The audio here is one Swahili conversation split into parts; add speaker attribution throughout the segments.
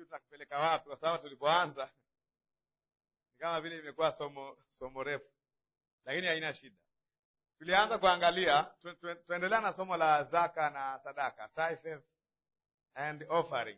Speaker 1: sijui tunakupeleka wapi, kwa sababu tulipoanza ni kama vile imekuwa somo somo refu, lakini haina shida. Tulianza kuangalia tu, tu, tuendelea na somo la zaka na sadaka, tithes and offering,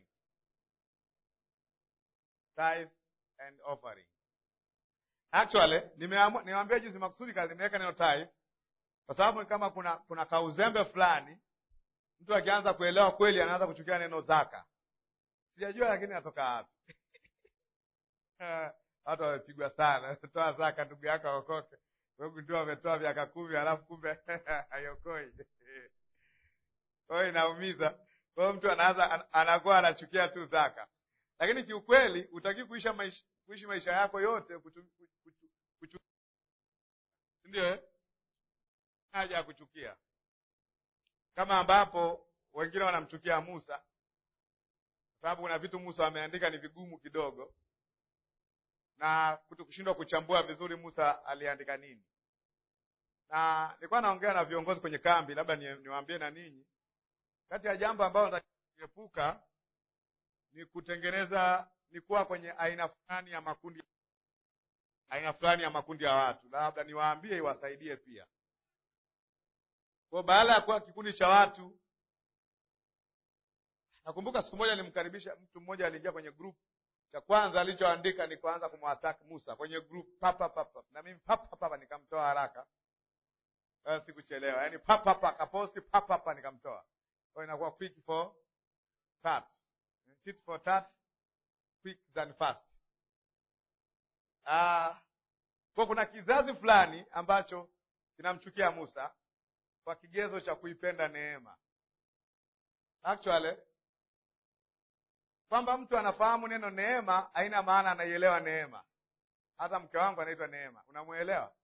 Speaker 1: tithe and offering. Actually nimeamua niwaambia juzi makusudi kali nimeweka neno tithe kwa sababu ni kama kuna kuna kauzembe fulani, mtu akianza kuelewa kweli anaanza kuchukia neno zaka. Sijajua lakini natoka wapi? Watu wamepigwa sana, toa zaka ndugu yako aokoke. Wewe ndio wametoa miaka kumi halafu kumbe hayokoi. Kwa hiyo inaumiza. Kwa hiyo mtu anaanza anakuwa anachukia tu zaka, lakini kiukweli utaki kuisha maisha, kuishi maisha yako yote kuchu, kuchu, kuchu, ndio eh? haja ya kuchukia, kama ambapo wengine wanamchukia Musa kwa sababu kuna vitu Musa ameandika ni vigumu kidogo, na kushindwa kuchambua vizuri Musa aliandika nini. Na nilikuwa naongea na viongozi kwenye kambi, labda niwaambie na ninyi, kati ya jambo ambalo nataka kuepuka ni kutengeneza ni kuwa kwenye aina fulani ya makundi aina fulani ya makundi ya watu, labda niwaambie iwasaidie pia kwa baada ya kuwa kikundi cha watu. Nakumbuka siku moja nilimkaribisha mtu mmoja, aliingia kwenye group, cha kwanza alichoandika ni kuanza kumwattack Musa kwenye group papa papa, na mimi papa papa nikamtoa haraka, sikuchelewa. Yani papa papa akaposti papa papa nikamtoa. Kwa inakuwa quick for tat, tit for tat, quick than fast. Ah, kwa kuna kizazi fulani ambacho kinamchukia Musa kwa kigezo cha kuipenda neema. Actually kwamba mtu anafahamu neno neema haina maana anaielewa neema. Hata mke wangu anaitwa Neema, unamwelewa?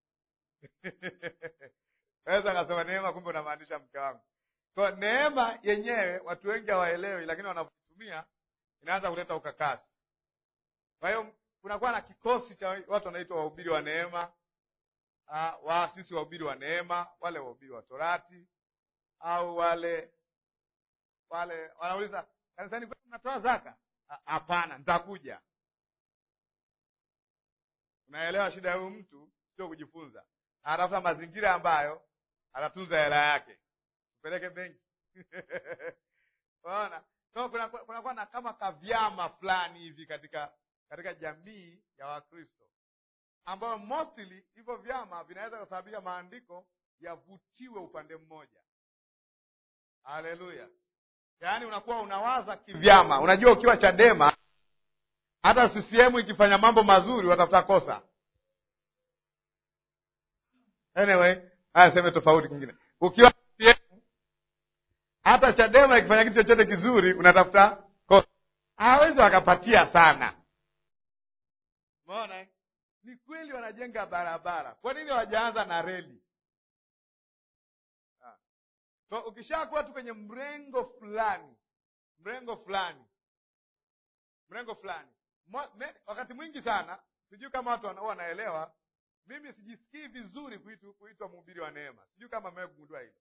Speaker 1: Weza akasema neema, kumbe unamaanisha mke wangu. Kwa neema yenyewe watu wengi hawaelewi, lakini wanavyotumia inaanza kuleta ukakasi. Kwa hiyo kunakuwa na kikosi cha watu wanaitwa wahubiri wa neema Uh, waasisi wahubiri wa neema, wale wahubiri wa Torati au wale wale wanauliza kanisani kwetu mnatoa zaka? Hapana, nitakuja. Unaelewa shida ya huyu mtu sio kujifunza, anatafuta mazingira ambayo atatunza hela yake, upeleke benki unaona. So kunakuwa kuna na kama kavyama fulani hivi katika katika jamii ya Wakristo ambayo mostly hivyo vyama vinaweza kusababisha maandiko yavutiwe upande mmoja. Haleluya! Yaani unakuwa unawaza kivyama. Unajua, ukiwa Chadema hata CCM ikifanya mambo mazuri watafuta kosa. Anyway, haya seme tofauti kingine. Ukiwa CCM hata Chadema ikifanya kitu chochote kizuri unatafuta kosa, hawezi wakapatia sana. Umeona? Ni kweli wanajenga barabara, kwa nini hawajaanza na reli? So, ukishakuwa tu kwenye mrengo fulani mrengo fulani mrengo fulani wakati mwingi sana, sijui kama watu huwa wanaelewa, mimi sijisikii vizuri kuitwa kuitwa mhubiri wa neema. Sijui kama mmewahi kugundua hilo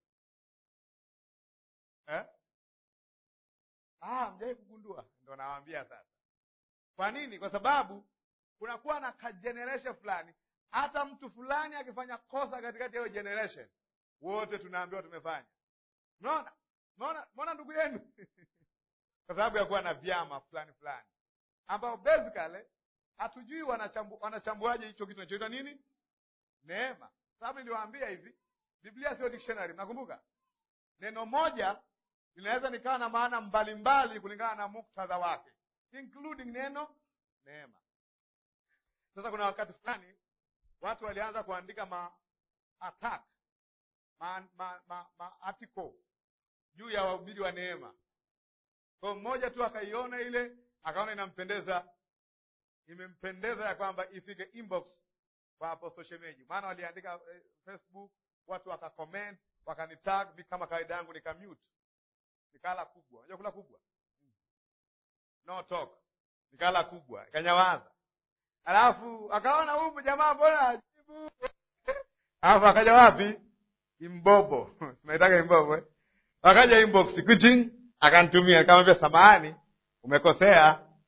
Speaker 1: eh? Ah, mjawahi kugundua? Ndo nawaambia sasa. Kwa nini? Kwa sababu kunakuwa na ka generation fulani, hata mtu fulani akifanya kosa katikati ya hiyo generation, wote tunaambiwa tumefanya. Unaona, unaona, unaona ndugu yenu kwa sababu ya kuwa na vyama fulani fulani ambao basically hatujui wanachambu, wanachambuaje hicho kitu kinachoitwa nini neema. Sababu niliwaambia hivi, Biblia sio dictionary. Mnakumbuka neno moja linaweza nikawa na maana mbalimbali kulingana na muktadha wake, including neno neema. Sasa kuna wakati fulani watu walianza kuandika ma attack ma, ma, ma, ma article juu ya wahubiri wa neema. Kwa mmoja tu akaiona ile, akaona inampendeza, imempendeza ya kwamba ifike inbox kwa Apostle Shemeji, maana waliandika eh, Facebook, watu wakacomment, wakanitag, mi kama kawaida yangu nikamute, nikala kubwa. Unajua kula kubwa, no talk, nikala kubwa, ikanyawaza. Alafu akaona huyu jamaa mbona ajibu, alafu akaja wapi Imbobo sinaitaka Imbobo eh? Akaja inbox kuching, akanitumia nikamwambia, samahani, umekosea,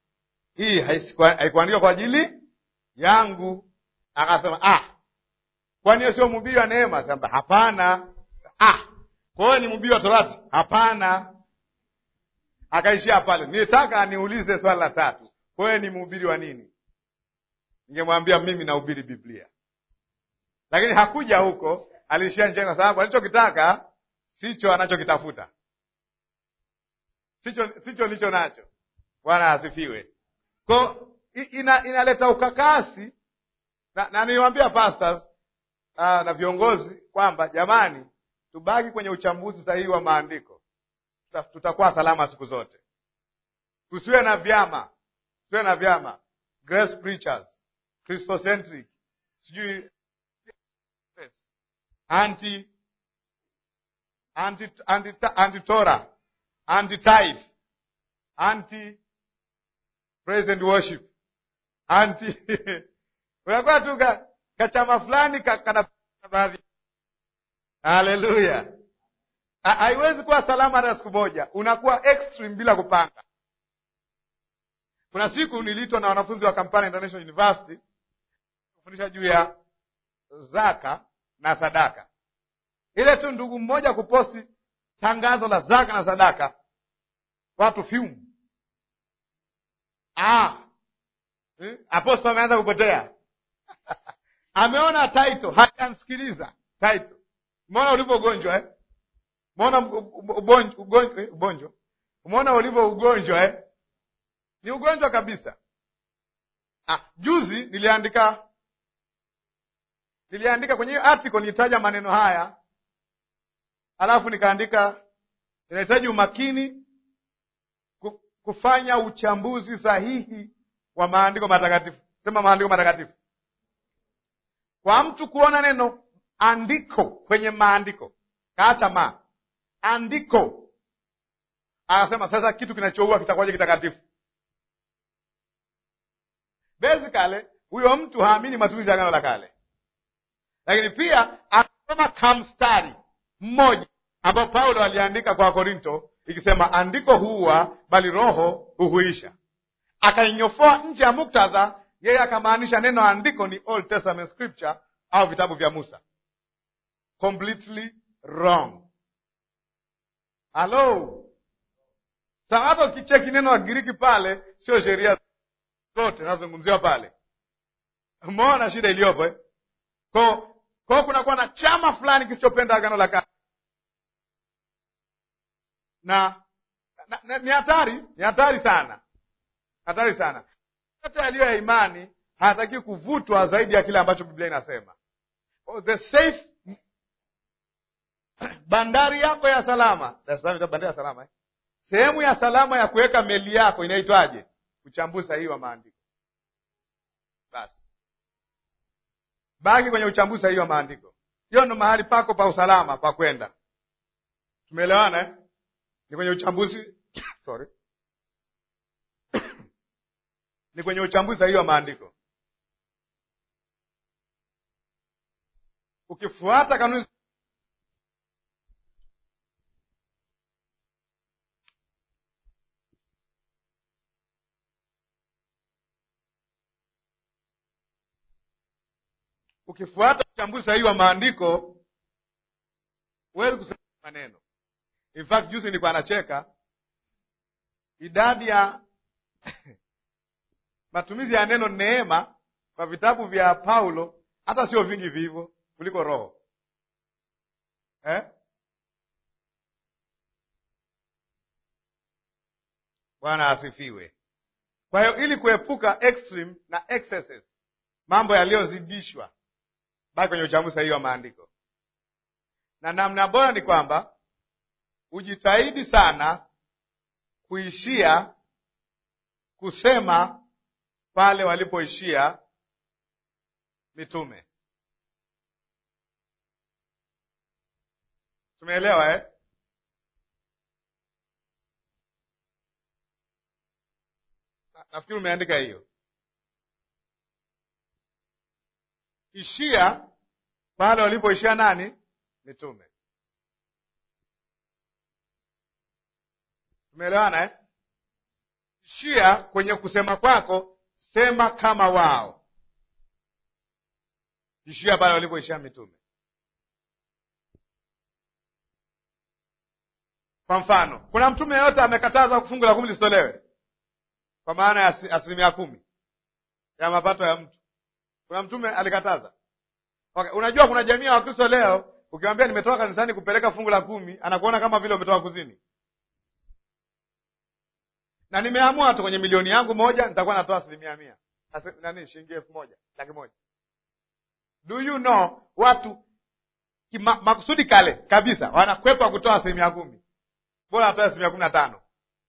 Speaker 1: hii haikuandikwa kwa ajili yangu. Akasema ah, kwani hiyo sio mhubiri wa neema? Sema hapana. Ah, kwa hiyo ni mhubiri wa torati? Hapana. Akaishia pale. Nitaka niulize swali la tatu, kwa hiyo ni mhubiri wa nini? Ningemwambia mimi nahubiri Biblia, lakini hakuja huko, aliishia njiani, kwa sababu alichokitaka sicho anachokitafuta, sicho sicho licho nacho. Bwana asifiwe. Ko ina, inaleta ukakasi na, na niliwaambia pastors uh, na viongozi kwamba jamani, tubaki kwenye uchambuzi sahihi wa maandiko, tutakuwa salama siku zote. Tusiwe na vyama, tusiwe na vyama grace preachers, Christocentric, sijui anti anti anti anti Torah, anti tithe, anti praise and worship, anti unakuwa tu ka, kachama fulani kana baadhi. Haleluya! haiwezi kuwa salama hata siku moja, unakuwa extreme bila kupanga. Kuna siku niliitwa na wanafunzi wa Kampala International University kufundisha juu ya zaka na sadaka. Ile tu ndugu mmoja kuposti tangazo la zaka na sadaka, watu fyumu. Ah, eh, apostol ameanza kupotea ameona title, hajansikiliza title. Umeona ulivyo ugonjwa eh? Umeona ugonjwa, umeona ulivyo ugonjwa eh? Ni ugonjwa kabisa. Ah, juzi niliandika niliandika kwenye hiyo article nilitaja maneno haya, alafu nikaandika inahitaji umakini kufanya uchambuzi sahihi wa maandiko matakatifu. Sema maandiko matakatifu. Kwa mtu kuona neno andiko kwenye maandiko, kaacha ma andiko, akasema sasa kitu kinachoua kitakuwaje kitakatifu? Basically huyo mtu haamini matumizi ya Agano la Kale, lakini pia akasoma kamstari mmoja ambao Paulo aliandika kwa Korinto ikisema andiko huua, bali roho huhuisha. Akainyofoa nje ya muktadha, yeye akamaanisha neno andiko ni Old Testament scripture au vitabu vya Musa. Completely wrong. Halo, sa hata ukicheki neno wa Giriki pale, sio sheria zote nazungumziwa pale. Umeona shida iliyopo eh? Ko ko kunakuwa na chama fulani kisichopenda agano la kale na, na, na ni hatari, ni hatari sana, hatari sana. Yote yaliyo ya imani hayataki kuvutwa zaidi ya kile ambacho Biblia inasema. Oh, the safe bandari yako ya salama, bandari ya salama eh? Sehemu ya salama ya kuweka meli yako inaitwaje? Uchambuzi sahihi wa maandiko. Basi baki kwenye uchambuzi sahihi wa maandiko. Hiyo ndo mahali pako pa usalama pa kwenda. Tumeelewana eh? Ni kwenye uchambuzi sorry, ni kwenye uchambuzi sahihi wa maandiko. Ukifuata kanuni ukifuata uchambuzi sahihi wa maandiko huwezi kusema maneno. In fact juzi nilikuwa nacheka idadi ya matumizi ya neno neema kwa vitabu vya Paulo hata sio vingi vivyo kuliko roho eh? Bwana asifiwe. Kwa hiyo ili kuepuka extreme na excesses, mambo yaliyozidishwa, baki kwenye uchambuzi sahihi wa maandiko, na namna bora ni kwamba ujitahidi sana kuishia kusema pale walipoishia mitume. Tumeelewa eh? Nafikiri umeandika hiyo. Ishia pale walipoishia nani? Mitume. Tumeelewana eh? ishia kwenye kusema kwako, sema kama wao. Ishia pale walipoishia mitume. Kwa mfano, kuna mtume yeyote amekataza fungu la kumi lisitolewe kwa maana ya asilimia kumi ya mapato ya mtu? Kuna mtume alikataza? Okay, unajua kuna jamii ya Wakristo leo ukimwambia nimetoka kanisani kupeleka fungu la kumi anakuona kama vile umetoka kuzini. Na nimeamua tu kwenye milioni yangu moja nitakuwa natoa asilimia mia Asi, nani shilingi elfu moja laki moja. Do you know watu kima, makusudi kale kabisa wanakwepa kutoa asilimia kumi, bora atoe asilimia kumi na tano.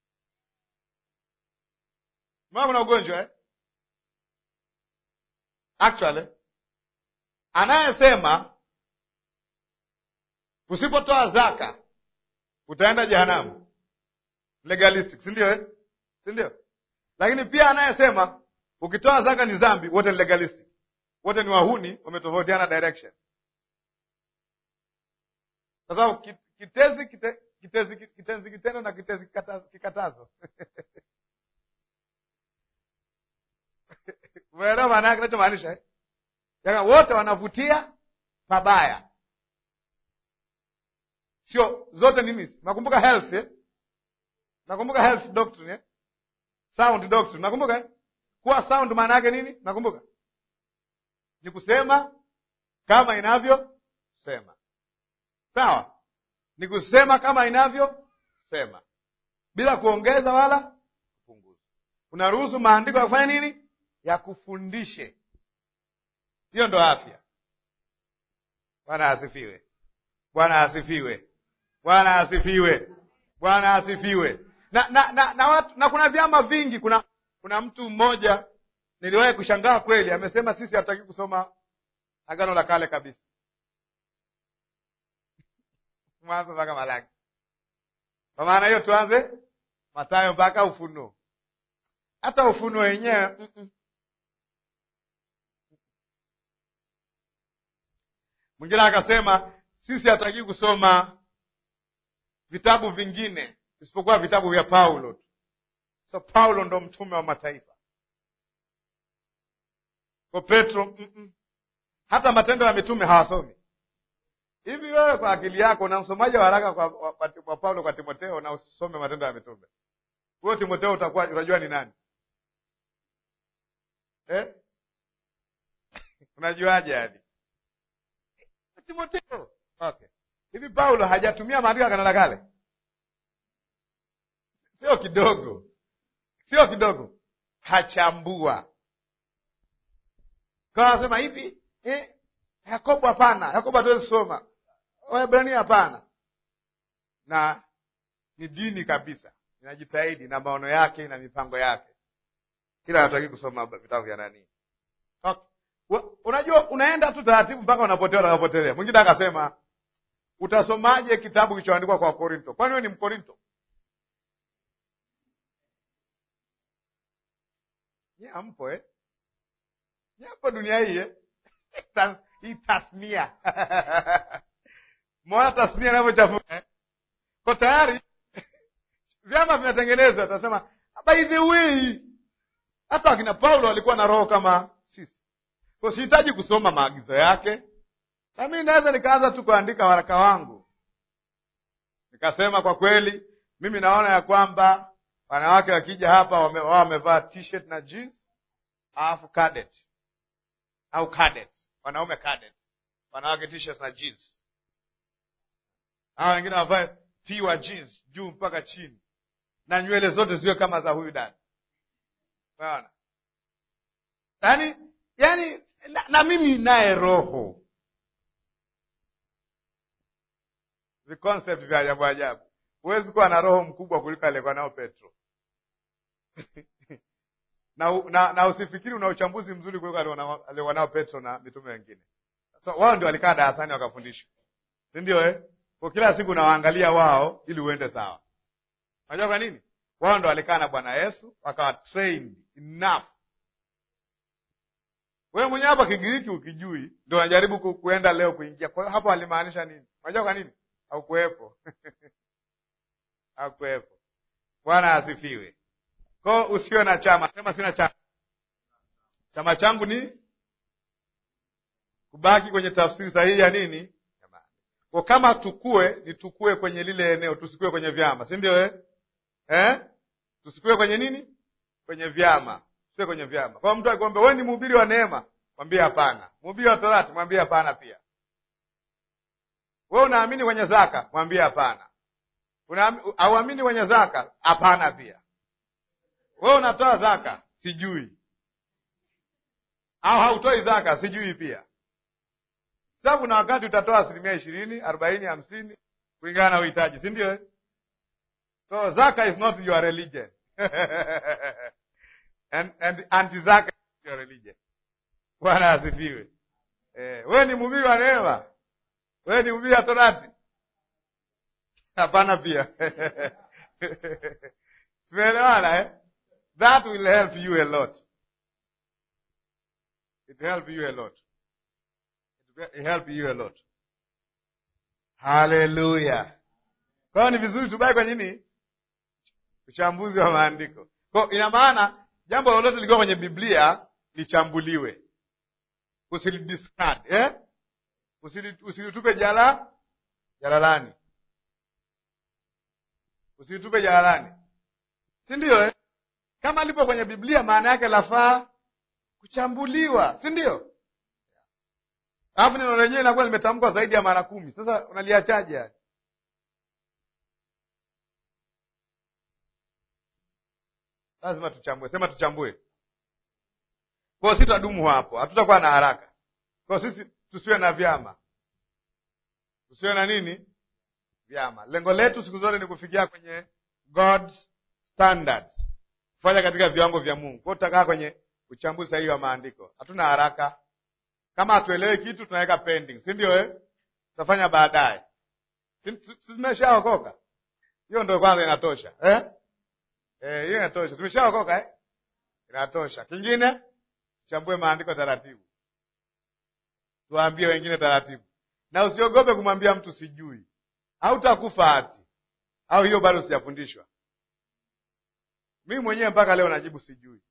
Speaker 1: Mbona kuna ugonjwa eh? Actually anayesema usipotoa zaka utaenda jehanamu, legalistic, si ndio eh? si ndio? Lakini pia anayesema ukitoa zaka ni dhambi, wote ni legalistic, wote ni wahuni, wametofautiana direction, kwa sababu kitezi kite, kitezi kitenzi kitendo na kitezi kikatazo umeelewa maana yake kinachomaanisha eh? Yaka wote wanavutia pabaya, sio zote nini. Nakumbuka health eh? Nakumbuka health doctrine eh? Sound doctrine nakumbuka eh? Kuwa sound maana yake nini? Nakumbuka ni kusema kama inavyosema, sawa? Ni kusema kama inavyosema bila kuongeza wala kupunguza. Unaruhusu maandiko ya kufanya nini? Ya kufundishe hiyo ndo afya. Bwana asifiwe! Bwana asifiwe! Bwana asifiwe! Bwana asifiwe! Na, na, na, na, watu, na kuna vyama vingi. Kuna kuna mtu mmoja niliwahi kushangaa kweli, amesema sisi hatutaki kusoma Agano la Kale kabisa, Mwanzo mpaka Malaki. Kwa maana hiyo tuanze Mathayo mpaka Ufunuo. Hata Ufunuo wenyewe mm -mm. Mwingine akasema sisi hatutaki kusoma vitabu vingine isipokuwa vitabu vya Paulo tu. So Paulo ndo mtume wa mataifa. Kwa Petro mm -mm. hata matendo ya mitume hawasomi. Hivi wewe kwa akili yako na msomaji wa haraka kwa, kwa, kwa, kwa Paulo kwa Timoteo na usisome matendo ya mitume, huyo Timoteo utakuwa unajua ni nani eh? unajuaje hadi Timoteo. Okay. Hivi Paulo hajatumia maandiko ya Agano la Kale? Sio kidogo, sio kidogo, hachambua kwa anasema hivi eh, Yakobo hapana, Yakobo hatuwezi soma, Waebrania hapana. Na ni dini kabisa, inajitahidi na maono yake na mipango yake, ila hataki kusoma vitabu vya nani okay. Unajua, unaenda tu taratibu mpaka unapotea, utakapotelea. Mwingine akasema utasomaje kitabu kilichoandikwa kwa Korinto? Kwani wewe ni Mkorinto? Nyampo eh? Nyampo dunia hii eh? Tas, hii tasnia mwana tasnia inavyochafuka eh? Kwa tayari vyama vinatengenezwa, utasema by the way, hata wakina Paulo walikuwa na roho kama sisi kwa sihitaji kusoma maagizo yake, na mimi naweza nikaanza tu kuandika waraka wangu nikasema, kwa kweli mimi naona ya kwamba wanawake wakija hapa wame, wao wamevaa t-shirt na jeans alafu cadet au cadet, wanaume cadet, wanawake t-shirt na jeans, hao wengine wavae pure jeans juu mpaka chini na nywele zote ziwe kama za huyu dada, unaona yaani yaani na, na mimi naye roho viconcept vya ajabu ajabu. Huwezi kuwa na roho mkubwa kuliko aliyekuwa nao Petro na, na, na usifikiri una uchambuzi mzuri kuliko aliyekuwa nao Petro na mitume wengine. So, wao ndio walikaa darasani wakafundisha, si ndio eh? Kwa kila siku unawaangalia wao ili uende sawa. Unajua kwa nini? Wao ndio walikaa na Bwana Yesu wakawa trained enough wewe mwenyewe hapa Kigiriki ukijui, ndo unajaribu ku, kuenda leo kuingia. Kwa hiyo hapa walimaanisha nini? Unajua kwa nini? Haukuwepo. Haukuwepo. Bwana asifiwe. Kwa usiwe na chama, sema sina chama. Chama changu ni kubaki kwenye tafsiri sahihi ya nini? Kwa kama tukue ni tukue kwenye lile eneo, tusikue kwenye vyama, si ndio eh? Eh? Tusikue kwenye nini? Kwenye vyama. Tusikue kwenye vyama. Kwa mtu akikwambia wewe ni mhubiri wa neema, mwambie hapana. Mhubiri wa Torati, mwambie hapana pia. Wewe unaamini kwenye zaka, mwambie hapana. Hauamini kwenye zaka, hapana pia. Wewe unatoa zaka, sijui. Au hautoi zaka, sijui pia. Sababu na wakati utatoa asilimia ishirini, arobaini, hamsini kulingana na uhitaji, si ndio? So zaka is not your religion and, and anti zaka is your religion. Bwana asifiwe. Eh, wewe ni mhubiri wa neema, wewe ni mhubiri wa Torati? Hapana pia tumeelewana eh? That will help you a lot. It help you a lot. It help you a lot. Haleluya! Kwa hiyo ni vizuri tubaki kwenye nini? Uchambuzi wa maandiko. Kwa ina maana jambo lolote likiwa kwenye Biblia lichambuliwe, usilidiscard eh? Usilitupe jala jalalani, usilitupe jalalani, si ndio eh? Kama lipo kwenye Biblia maana yake lafaa kuchambuliwa, si ndio? Alafu neno lenyewe inakuwa limetamkwa zaidi ya mara kumi. Sasa unaliachaje yani? Lazima tuchambue, sema tuchambue. Kwa sisi tutadumu hapo, hatutakuwa na haraka. Kwa sisi tusiwe na vyama, tusiwe na nini vyama. Lengo letu siku zote ni kufikia kwenye God's standards, kufanya katika viwango vya Mungu. Kwa hiyo tutakaa kwenye uchambuzi sahihi wa maandiko, hatuna haraka. Kama hatuelewi kitu tunaweka pending, si ndio eh? Tutafanya baadaye. Tumeshaokoka, hiyo ndio kwanza inatosha eh? Eh, hiyo inatosha. Tumeshaokoka eh? Inatosha. Kingine chambue maandiko taratibu, tuwaambie wengine taratibu, na usiogope kumwambia mtu sijui, au takufa hati au hiyo bado sijafundishwa. Mimi mwenyewe mpaka leo najibu sijui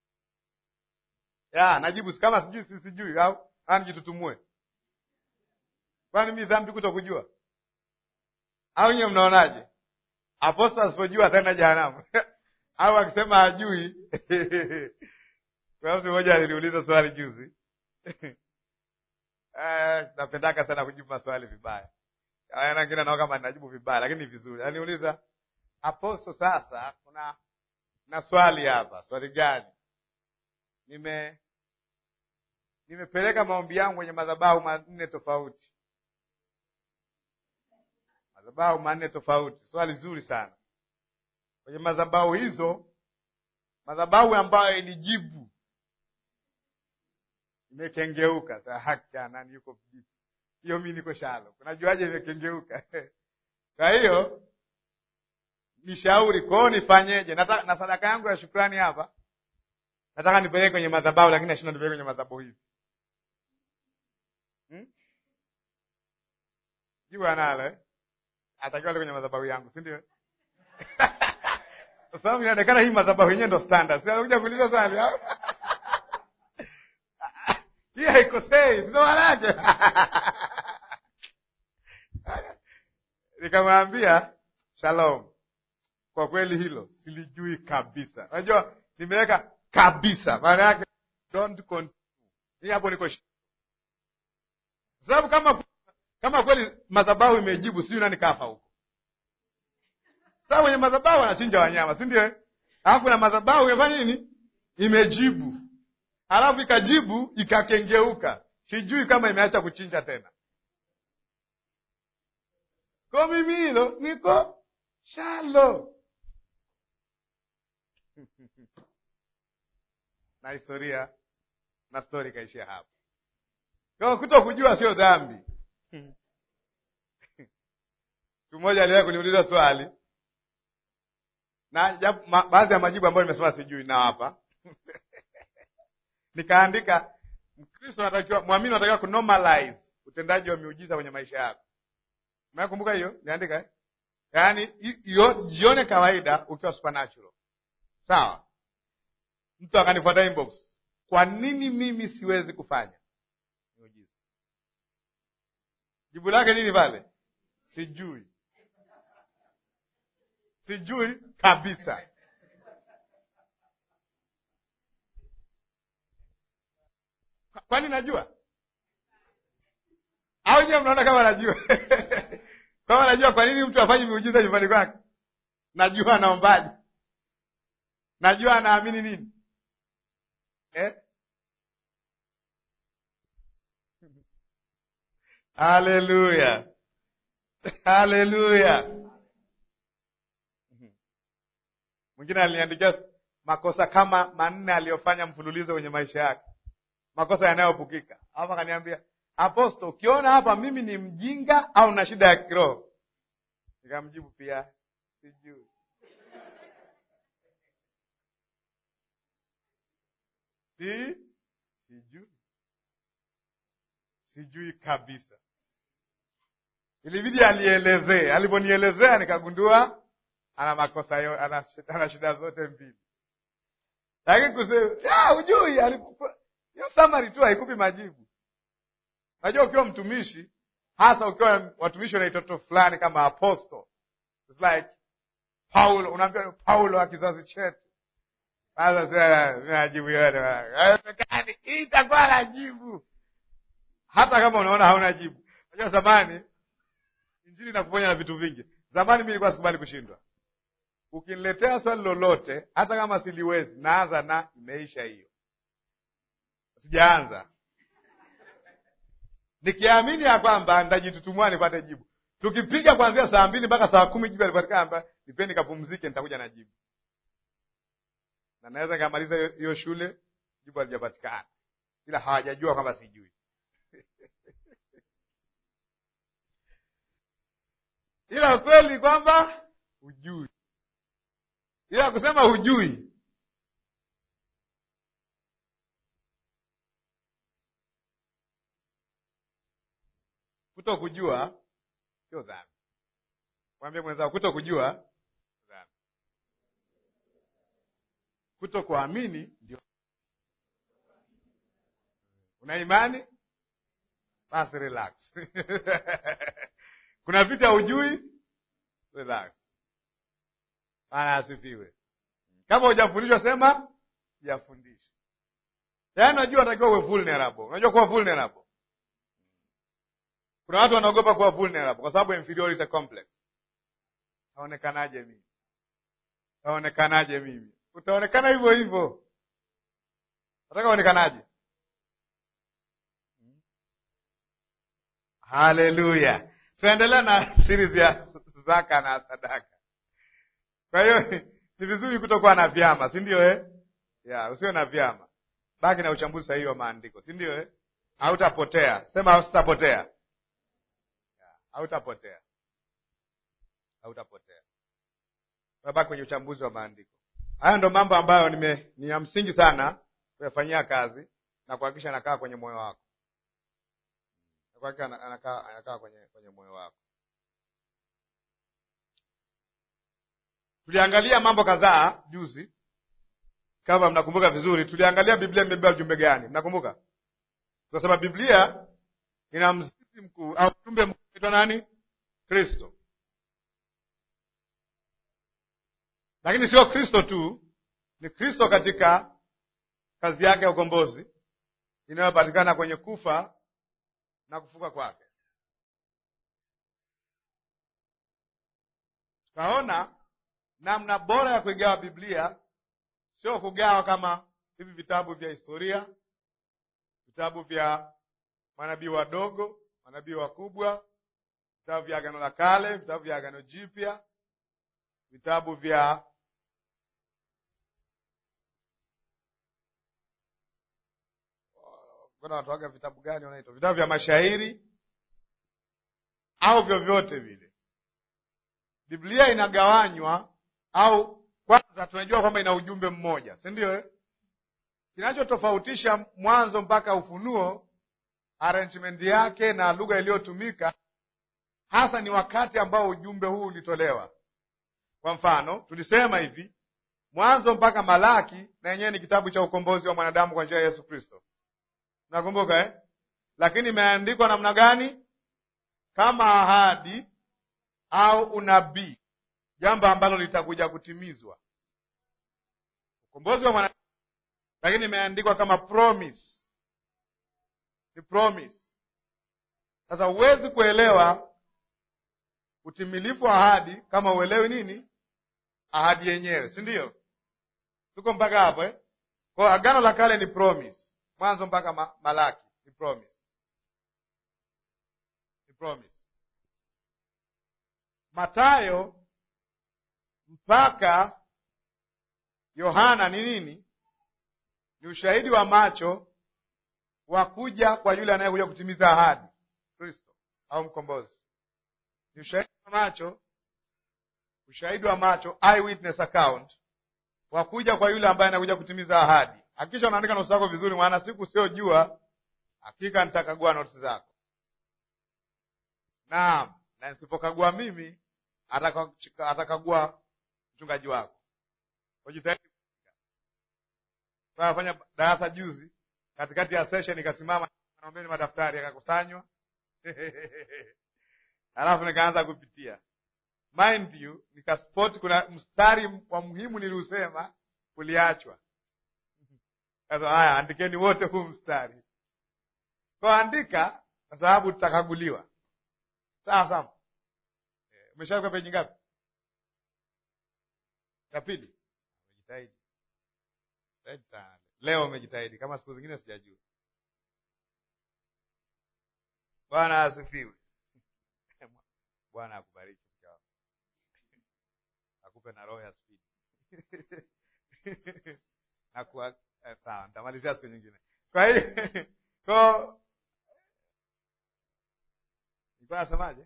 Speaker 1: ya najibu kama sijui si sijui, au nijitutumue? Kwani mi dhambi kuto kujua? Au nyewe mnaonaje? Apostol asipojua ataenda jehanamu au akisema hajui kuna mtu mmoja aliniuliza swali juzi napendaka sana kujibu maswali vibaya, nangine nao kama ninajibu vibaya, lakini ni vizuri. Aliniuliza Apostol, sasa kuna na swali hapa. Swali gani? nime nimepeleka maombi yangu kwenye madhabahu manne tofauti, madhabahu manne tofauti. Swali zuri sana. Kwenye madhabahu hizo, madhabahu ambayo ilijibu imekengeuka. Sa haki nani yuko hiyo, mi niko shalo, unajuaje imekengeuka? Kwa hiyo nishauri kwao, nifanyeje? Na sadaka yangu ya shukrani hapa nataka nipeleke kwenye madhabahu lakini nashinda nipeleke kwenye madhabahu hivi hmm? Jibu analo eh? Atakiwa kwenye madhabahu yangu, si ndio? Kwa sababu inaonekana hii madhabahu yenyewe ndo standard. Si anakuja kuuliza swali hii haikosei, sio wanake nikamwambia shalom, kwa kweli hilo silijui kabisa. Unajua nimeweka kabisa maana yake don't continue. Hii hapo niko sababu, kama kama kweli madhabahu imejibu, sijui nani kafa huko. Sababu kwenye madhabahu anachinja wanyama, si ndio? Alafu na madhabahu imefanya nini? Imejibu, alafu ikajibu ikakengeuka, sijui kama imeacha kuchinja tena. Kwa mimi hilo niko shalo na historia na stori ikaishia hapo. Kwa kuto kujua sio dhambi. Mtu mmoja aliwahi kuniuliza swali na baadhi ya majibu ambayo nimesema sijui na hapa nikaandika, Mkristo anatakiwa, mwamini anatakiwa kunormalize utendaji wa miujiza kwenye maisha yako. Umekumbuka hiyo? Niandika eh? Yaani jione kawaida ukiwa supernatural sawa. Mtu akanifuata inbox, kwa nini mimi siwezi kufanya miujiza? Jibu lake nini pale? Sijui, sijui kabisa. Kwani najua au nyewe mnaona kama najua? kama najua, kwa nini mtu afanye miujiza nyumbani kwake? Najua anaombaje, najua anaamini nini eh? Haleluya, haleluya. Mwingine aliniandikia makosa kama manne aliyofanya mfululizo kwenye maisha yake, makosa yanayopukika. Hapa akaniambia, Aposto, ukiona hapa mimi ni mjinga au na shida ya kiroho? Nikamjibu pia sijui. Si sijui, sijui kabisa. Ilibidi alielezee. Aliponielezea nikagundua ana makosa yo, ana, ana shida zote mbili, lakini kusema hujui, hiyo summary tu haikupi majibu. Najua ukiwa mtumishi, hasa ukiwa watumishi wana itoto fulani kama apostle, it's like Paulo, unaambia Paulo wa kizazi chetu. Sasa najibu yote hii itakuwa najibu, hata kama unaona hauna jibu. Najua zamani injili nakuponya na vitu vingi. Zamani mimi nilikuwa sikubali kushindwa. Ukiniletea swali lolote, hata kama siliwezi, naanza na imeisha hiyo, sijaanza nikiamini ya kwamba nitajitutumua nipate jibu. Tukipiga kuanzia saa mbili mpaka saa kumi jibu alipatikana, nipeni kapumzike, nitakuja na jibu, na naweza nikamaliza hiyo shule jibu halijapatikana, ila hawajajua kwamba sijui. ila ukweli kwamba hujui, ila kusema hujui kuto kujua sio dhambi. Mwambie mwenzao, kuto kujua dhambi, kuto kuamini ndio. Una imani basi, relax kuna vitu haujui, relax. Bwana asifiwe. Kama hujafundishwa sema sijafundishwa. Yaani unajua unatakiwa uwe vulnerable. Unajua kuwa vulnerable kuna watu wanaogopa kuwa vulnerable kwa sababu inferiority complex. Taonekanaje mimi? Taonekanaje mimi? Utaonekana hivyo hivyo. Nataka uonekanaje? Haleluya! Tunaendelea na series ya zaka na sadaka. Kwa hiyo ni vizuri kutokuwa na vyama, si ndio eh? Yeah, usiwe na vyama, baki na uchambuzi sahihi wa maandiko, si ndio eh? Hautapotea. Sema hautapotea hautapotea hautapotea. Baki kwenye uchambuzi wa maandiko. Haya ndo mambo ambayo nime, ni ya msingi sana kuyafanyia kazi na kuhakikisha anakaa kwenye moyo wako, kuhakikisha anakaa anakaa kwenye kwenye moyo wako. Tuliangalia mambo kadhaa juzi, kama mnakumbuka vizuri. Tuliangalia Biblia imebeba ujumbe gani? Mnakumbuka? Tukasema Biblia ina mzizi mkuu au ujumbe mkuu unaitwa nani? Kristo. Lakini sio Kristo tu, ni Kristo katika kazi yake ya ukombozi inayopatikana kwenye kufa na kufuka kwake. Tukaona namna bora ya kuigawa Biblia sio kugawa kama hivi vitabu vya historia, vitabu vya manabii wadogo, manabii wakubwa, vitabu vya Agano la Kale, vitabu vya Agano Jipya, vitabu vya kuna watoaga vitabu gani wanaitwa vitabu vya mashairi au vyovyote vile. Biblia inagawanywa au kwanza tunajua kwamba ina ujumbe mmoja, si ndio eh? Kinachotofautisha Mwanzo mpaka Ufunuo, arrangement yake na lugha iliyotumika hasa ni wakati ambao ujumbe huu ulitolewa. Kwa mfano, tulisema hivi, Mwanzo mpaka Malaki na yenyewe ni kitabu cha ukombozi wa mwanadamu kwa njia ya Yesu Kristo. Nakumbuka eh? Lakini imeandikwa namna gani? Kama ahadi au unabii, jambo ambalo litakuja kutimizwa. Ukombozi wa mwanadamu, lakini imeandikwa kama promise, ni promise. Sasa huwezi kuelewa utimilifu wa ahadi kama uelewi nini ahadi yenyewe, si ndio? Tuko mpaka hapo eh? Kwa agano la kale ni promise, mwanzo mpaka ma Malaki ni promise, ni promise. Matayo mpaka Yohana ni nini? Ni ushahidi wa macho wa kuja kwa yule anayekuja kutimiza ahadi, Kristo au mkombozi. Ni ushahidi wa macho, ushahidi wa macho, eyewitness account wa kuja kwa yule ambaye anakuja kutimiza ahadi. Hakikisha unaandika notisi zako vizuri, maana siku usiojua hakika nitakagua notisi zako. Naam, na nisipokagua mimi atakagua mchungaji wako. Ujitahidi. Fanya darasa juzi, katikati ya session ikasimama, naombeni madaftari yakakusanywa alafu nikaanza kupitia mind you, nikaspot kuna mstari wa muhimu niliusema uliachwa. Sasa haya, andikeni wote huu mstari kwa andika, kwa sababu tutakaguliwa. Sawa sawa. Umeshaweka peji ngapi? Ya pili. Umejitahidi jitahidi sana leo, umejitahidi kama siku zingine sijajua. Bwana asifiwe. Bwana akubariki akupe na roho ya spidi nakuwa eh, sawa, nitamalizia siku nyingine. Kwa hiyo ko nilikuwa nasemaje?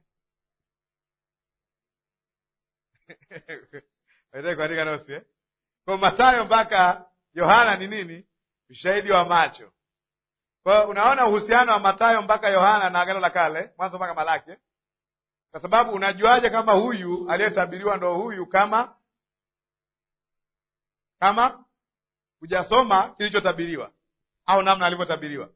Speaker 1: kuandika nosi eh? Kwa Mathayo mpaka Yohana ni nini? Ushahidi wa macho. Kwa hiyo unaona uhusiano wa Mathayo mpaka Yohana na Agano la Kale, Mwanzo mpaka Malaki eh? Kwa sababu unajuaje kama huyu aliyetabiriwa ndo huyu kama kama hujasoma kilichotabiriwa au namna alivyotabiriwa?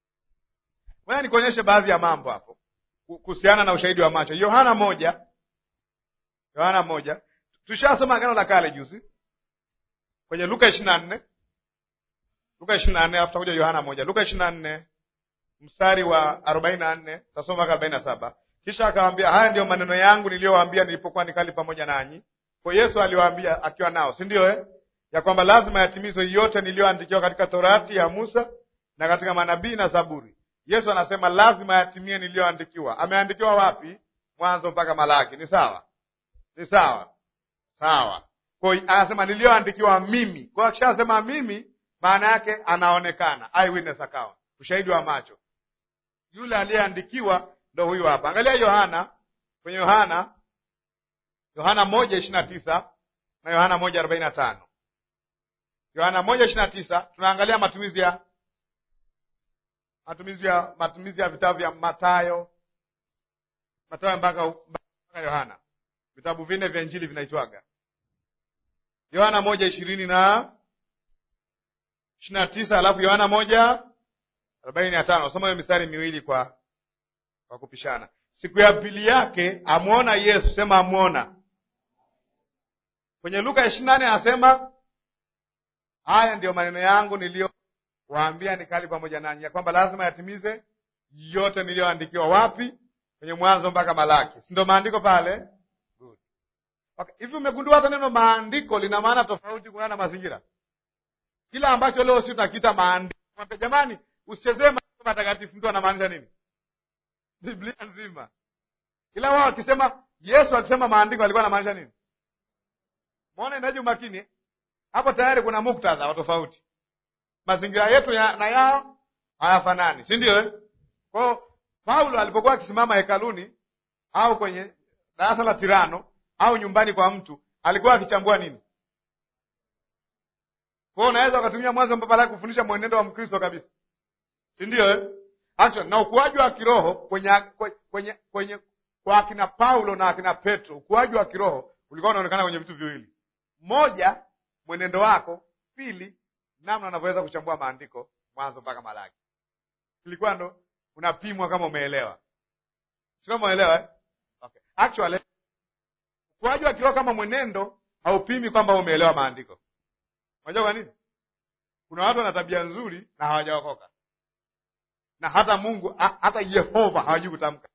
Speaker 1: Ngoja nikuonyeshe baadhi ya mambo hapo kuhusiana na ushahidi wa macho. Yohana moja, Yohana moja, tushasoma agano la kale juzi kwenye Luka ishirini na nne Luka ishirini na nne alafu tutakuja Yohana moja. Luka ishirini na nne mstari wa arobaini na nne tutasoma mpaka arobaini na saba kisha akawaambia, haya ndiyo maneno yangu niliyowaambia nilipokuwa nikali pamoja nanyi. Kwa Yesu aliwaambia akiwa nao, si ndio eh? ya kwamba lazima yatimizwe yote niliyoandikiwa katika Torati ya Musa na katika manabii na Zaburi. Yesu anasema lazima yatimie niliyoandikiwa. Ameandikiwa wapi? Mwanzo mpaka Malaki. Ni sawa? Ni sawa? Sawa. Kwa hiyo anasema niliyoandikiwa mimi. Kwa hiyo akishasema mimi, maana yake anaonekana, eyewitness account, ushahidi wa macho. Yule aliyeandikiwa ndo huyu hapa. Angalia Yohana, kwenye Yohana, Yohana moja ishirini na tisa na Yohana moja arobaini na tano. Yohana moja ishirini na tisa tunaangalia matumizi ya matumizi ya matumizi ya vitabu vya Mathayo, Mathayo mpaka mpaka Yohana, vitabu vinne vya Injili vinaitwaga. Yohana moja ishirini na ishirini na tisa alafu Yohana moja arobaini na tano. Soma hiyo mistari miwili kwa kwa kupishana. Siku ya pili yake amwona Yesu, sema amwona. Kwenye Luka ishirini na nane anasema haya ndiyo maneno yangu niliyowaambia nikali pamoja nanyi, ya kwamba lazima yatimize yote niliyoandikiwa. Wapi? Kwenye Mwanzo mpaka Malaki, si ndio maandiko pale? Good. Okay. Hivi umegundua hata neno maandiko lina maana tofauti kulingana na mazingira. Kila ambacho leo si tunakiita maandiko, jamani, usichezee maandiko matakatifu. Mtu anamaanisha nini? Biblia nzima. Ila wao akisema Yesu akisema maandiko alikuwa anamaanisha nini? Muone inaje umakini hapo, tayari kuna muktadha wa tofauti. Mazingira yetu ya, na yao hayafanani, si ndio eh? Kwa hiyo Paulo alipokuwa akisimama hekaluni au kwenye darasa la Tirano au nyumbani kwa mtu alikuwa akichambua nini? Kwa hiyo unaweza ukatumia Mwanzo mpaka Malaki kufundisha mwenendo wa Mkristo kabisa, si ndio eh? Actually, na ukuaji wa kiroho kwenye kwenye kwenye kwa akina Paulo na akina Petro, ukuaji wa kiroho ulikuwa unaonekana kwenye vitu viwili. Moja, mwenendo wako, pili namna unavyoweza kuchambua maandiko Mwanzo mpaka Malaki. Ilikuwa ndo unapimwa kama umeelewa, si kama umeelewa eh? Okay. Actually ukuaji wa kiroho kama mwenendo haupimi kwamba umeelewa maandiko. Unajua kwa nini? Kuna watu wana tabia nzuri na hawajaokoka, na hata Mungu ha, hata Yehova hawajui kutamka,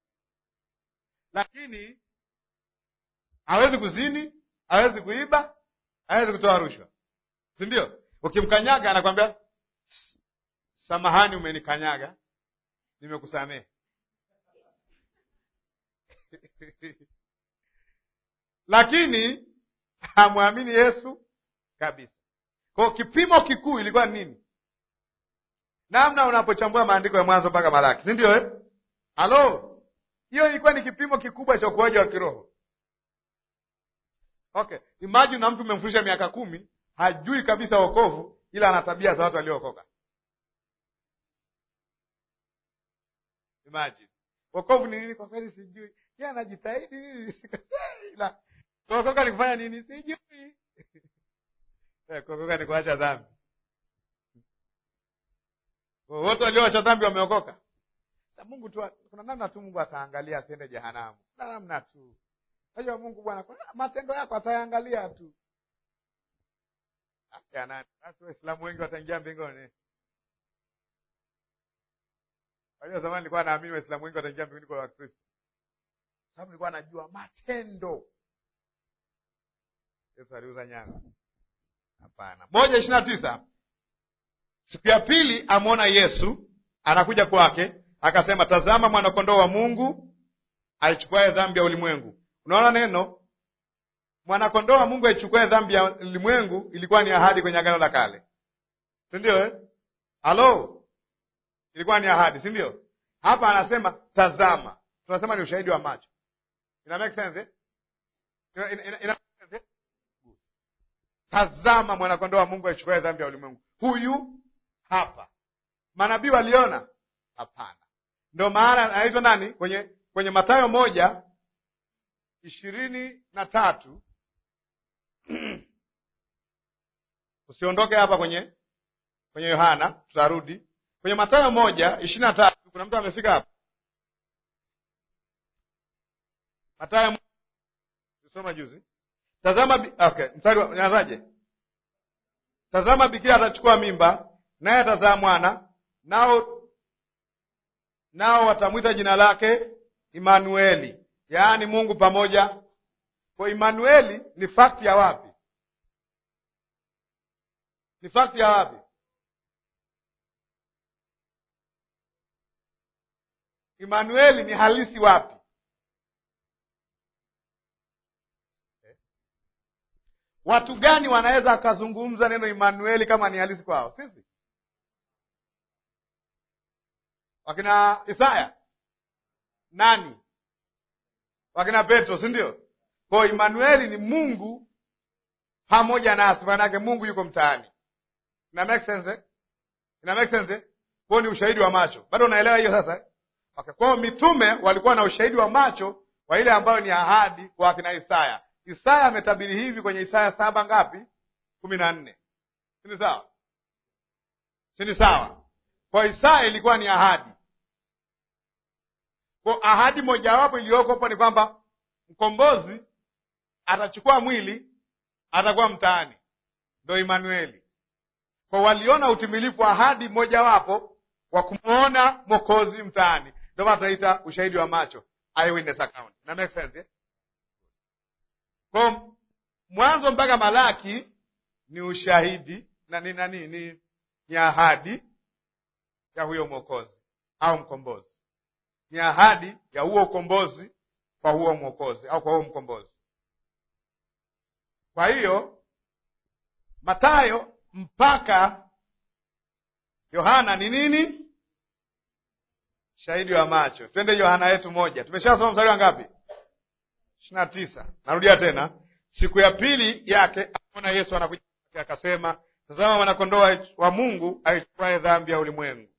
Speaker 1: lakini hawezi kuzini, hawezi kuiba, hawezi kutoa rushwa, si ndio? Ukimkanyaga anakwambia samahani, umenikanyaga, nimekusamehe. lakini hamwamini Yesu kabisa. Kwa kipimo kikuu ilikuwa ni nini? Namna unapochambua maandiko ya Mwanzo mpaka Malaki, si ndio eh? Halo, hiyo ilikuwa ni kipimo kikubwa cha ukuaji wa kiroho. Okay, imagine na mtu umemfundisha miaka kumi hajui kabisa wokovu, ila ana tabia za watu waliookoka. Imagine wokovu ni nini? Kwa kweli sijui. Yeye anajitahidi nini, ila kuokoka ni kufanya nini? Sijui. Kuokoka ni kuacha dhambi. Wote walioacha dhambi wameokoka. Sasa Mungu tu, kuna namna tu Mungu ataangalia asiende jehanamu. Kuna namna tu. Najua Mungu Bwana, matendo yako atayaangalia tu. Acha nani? Basi Waislamu wengi wataingia mbinguni. Unajua zamani nilikuwa naamini Waislamu wengi wataingia mbinguni kwa Wakristo. Sababu nilikuwa najua matendo. Yesu aliuza nyama. Hapana. moja ishirini na tisa. Siku ya pili amwona Yesu anakuja kwake, akasema, tazama mwanakondoo wa Mungu aichukuaye dhambi ya ulimwengu. Unaona neno mwanakondoo wa Mungu aichukuaye dhambi ya ulimwengu ilikuwa ni ahadi kwenye Agano la Kale, si ndio eh? Halo, ilikuwa ni ahadi, si ndio? Hapa anasema tazama, tunasema ni ushahidi wa macho. Ina make sense eh? Ina, ina, ina, ina make sense eh? Tazama mwanakondoo wa Mungu aichukuaye dhambi ya ulimwengu. Huyu hapa. Manabii waliona? Hapana. Ndio maana anaitwa nani kwenye kwenye Mathayo moja ishirini na tatu usiondoke hapa kwenye kwenye Yohana, tutarudi kwenye Mathayo moja ishirini na tatu Kuna mtu amefika hapa? Mathayo soma juzi. Tazama, okay, mstari nazaje? Tazama, bikira atachukua mimba, naye atazaa mwana, nao nao watamwita jina lake Imanueli, yaani Mungu pamoja. Kwa Imanueli ni fakti ya wapi? Ni fakti ya wapi? Imanueli ni halisi wapi? Watu gani wanaweza akazungumza neno Imanueli kama ni halisi kwao? Sisi wakina Isaya nani? Wakina Petro, si ndio? Kwa Imanueli ni Mungu pamoja nasi, maanake Mungu yuko mtaani. Ina make sense eh? Ina make sense eh? Kwao ni ushahidi wa macho. Bado unaelewa hiyo sasa eh? Okay. Kwao mitume walikuwa na ushahidi wa macho wa ile ambayo ni ahadi kwa akina Isaya. Isaya ametabiri hivi kwenye Isaya saba ngapi? kumi na nne. Sini sawa? Sini sawa? Kwa Isaya ilikuwa ni ahadi. Kwa ahadi mojawapo iliyoko hapo ni kwamba mkombozi atachukua mwili, atakuwa mtaani, ndo Imanueli. Kwa waliona utimilifu wa ahadi mojawapo wa kumwona mwokozi mtaani, ndio maana tunaita ushahidi wa macho, eyewitness account. Na make sense eh? Kwa Mwanzo mpaka Malaki ni ushahidi na ni nani? Ni, ni ahadi ya huyo mwokozi au mkombozi, ni ahadi ya huo ukombozi kwa huo mwokozi au kwa huo mkombozi. Kwa hiyo Matayo mpaka Yohana ni nini? Shahidi wa macho. Twende Yohana yetu moja, tumeshasoma mstari wa ngapi? ishirini na tisa. Narudia tena, siku ya pili yake aona Yesu anakuja, akasema, tazama mwanakondoo wa Mungu aichukuaye dhambi ya ulimwengu.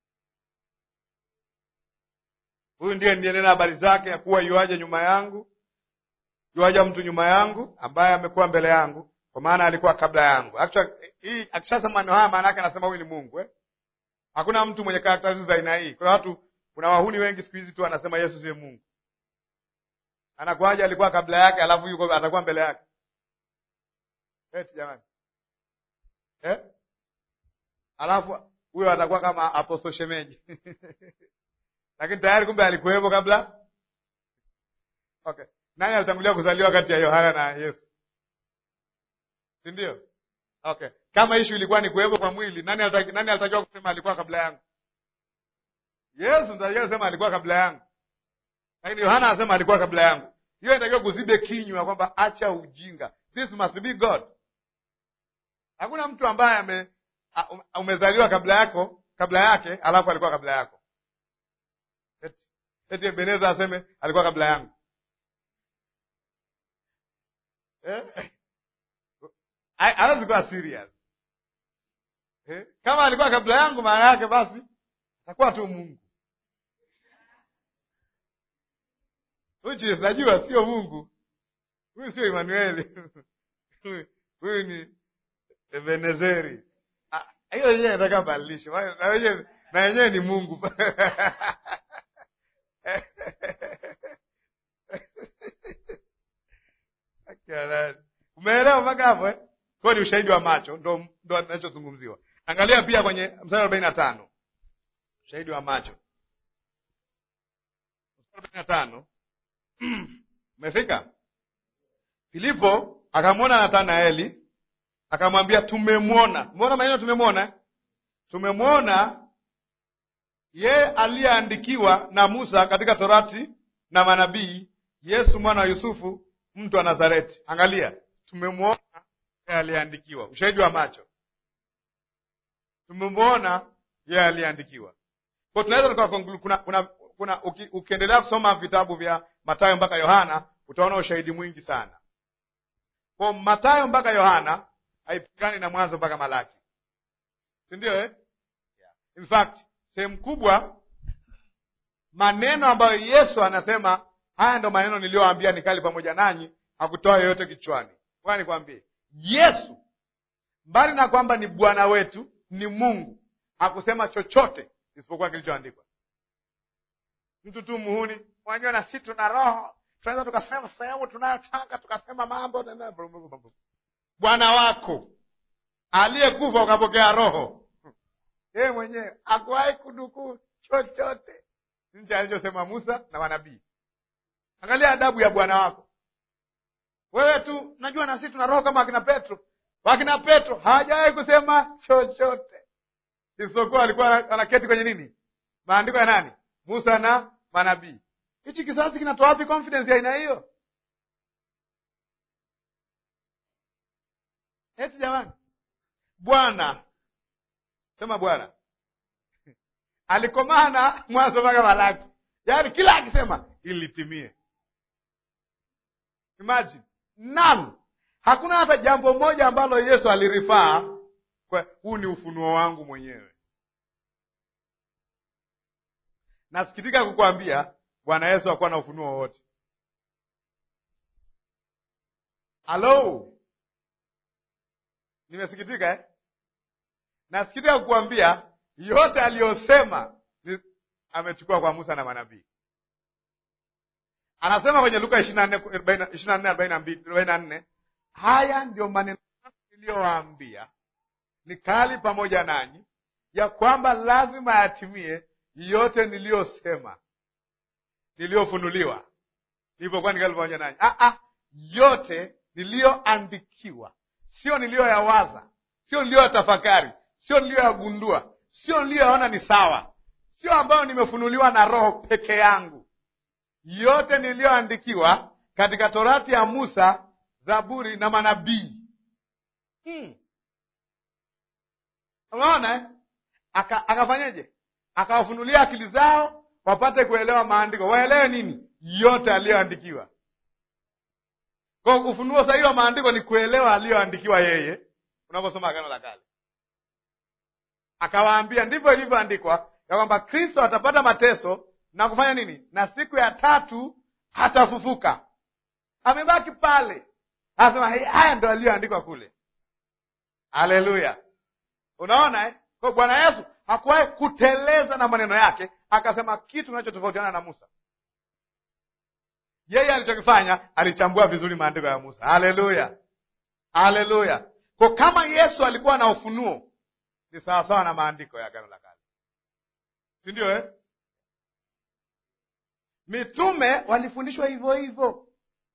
Speaker 1: Huyu ndiye ndiyenena habari zake ya kuwa yuaja nyuma yangu, yuaja mtu nyuma yangu ambaye amekuwa mbele yangu, kwa maana alikuwa kabla yangu. Actually, hii akishasema maneno haya, maana yake anasema huyu ni Mungu eh? Hakuna mtu mwenye karakteristics za aina hii. Kuna watu, kuna wahuni wengi siku hizi tu anasema Yesu siye Mungu. Anakuwaje alikuwa kabla yake, alafu yuko atakuwa mbele yake? Eti jamani, eh? Alafu huyo atakuwa kama apostle shemeji lakini tayari kumbe alikuwepo kabla. Okay, nani alitangulia kuzaliwa kati ya Yohana na Yesu, si ndio? Okay, kama ishu ilikuwa ni kuwepo kwa mwili, nani alitakiwa nani alitakiwa kusema alikuwa kabla yangu? Yesu ndio kusema alikuwa kabla yangu, lakini Yohana anasema alikuwa kabla yangu. Hiyo inatakiwa kuzibe kinywa kwamba acha ujinga, this must be God. Hakuna mtu ambaye ame umezaliwa kabla yako kabla yake alafu alikuwa kabla yako. Eti, eti Ebeneza aseme alikuwa kabla yangu eh? Hawezi kuwa serious eh? Kama alikuwa kabla yangu, maana yake basi atakuwa tu Mungu uchi, najua sio Mungu huyu, sio Emanueli huyu ni Ebenezeri. Hiyo yenyewe nataka badilishe, na yenyewe ni Mungu umeelewa mpaka hapo eh? Kwa ni ushahidi wa macho, ndo ndo anachozungumziwa. Angalia pia kwenye mstari arobaini na tano ushahidi wa macho, mstari arobaini na tano umefika. Filipo akamwona Nathanaeli akamwambia tumemwona. Umeona maneno tumemwona, tumemwona yeye aliyeandikiwa na Musa katika Torati na manabii, Yesu mwana wa Yusufu, mtu wa Nazareti. Angalia, tumemwona yeye aliyeandikiwa, ushahidi wa macho. Tumemwona yeye aliyeandikiwa. Kwa tunaweza tukakonklude, kuna, kuna, kuna uki, ukiendelea kusoma vitabu vya Mathayo mpaka Yohana utaona ushahidi mwingi sana. Kwa Mathayo mpaka Yohana haipingani na Mwanzo mpaka Malaki, si ndio eh? Yeah. In fact sehemu kubwa maneno ambayo Yesu anasema haya ndo maneno niliyowaambia nikali pamoja nanyi, hakutoa yoyote kichwani. Kwa nikwambie, Yesu mbali na kwamba ni Bwana wetu, ni Mungu, hakusema chochote isipokuwa kilichoandikwa. Mtu tu muhuni, unajua na sisi tuna roho, tunaweza tukasema sehemu tunayotaka tukasema mambo Bwana wako aliyekufa ukapokea roho, yeye mwenyewe hakuwahi kudukuu chochote nje alichosema Musa na manabii. Angalia adabu ya Bwana wako wewe tu. Najua na sisi tuna roho kama wakina Petro. Wakina Petro hawajawahi kusema chochote isipokuwa alikuwa anaketi kwenye nini, maandiko ya nani? Musa na manabii. Hichi kizazi kinatoa wapi confidence ya aina hiyo? Eti jamani, Bwana sema Bwana alikomana Mwanzo mpaka Malaki, yaani kila akisema ili litimie. Imagine none, hakuna hata jambo moja ambalo Yesu alirifaa kwa huu ni ufunuo wangu mwenyewe. Nasikitika kukwambia Bwana Yesu hakuwa na ufunuo wowote. Halo, nimesikitika eh? Nasikitika kukuambia yote aliyosema amechukua kwa Musa na manabii. Anasema kwenye Luka ishirini na nne arobaini na nne haya ndio maneno niliyowaambia nikali pamoja nanyi, ya kwamba lazima yatimie yote niliyosema, niliyofunuliwa nilipokuwa nikali pamoja nanyi. Ah, ah, yote niliyoandikiwa, sio niliyoyawaza, sio niliyoyatafakari, sio niliyoyagundua, sio niliyoyaona ni sawa, sio ambayo nimefunuliwa na Roho peke yangu. Yote niliyoandikiwa katika Torati ya Musa, Zaburi na manabii. Hmm. Unaona eh? Aka, akafanyeje? Akawafunulia akili zao wapate kuelewa maandiko. Waelewe nini? Yote aliyoandikiwa. Kwa ufunuo sahihi wa maandiko ni kuelewa aliyoandikiwa yeye, unaposoma Agano la Kale. Akawaambia ndivyo ilivyoandikwa ya kwamba Kristo atapata mateso na kufanya nini, na siku ya tatu atafufuka. Amebaki pale, anasema "Hey, haya ndo aliyoandikwa kule. Haleluya! Unaona eh? Kwa Bwana Yesu hakuwahi kuteleza na maneno yake akasema kitu kinachotofautiana na Musa. Yeye alichokifanya alichambua vizuri maandiko ya Musa. Haleluya, haleluya! Kwa kama Yesu alikuwa na ufunuo, ni sawasawa na maandiko ya Agano la Kale, si ndio eh? Mitume walifundishwa hivyo hivyo.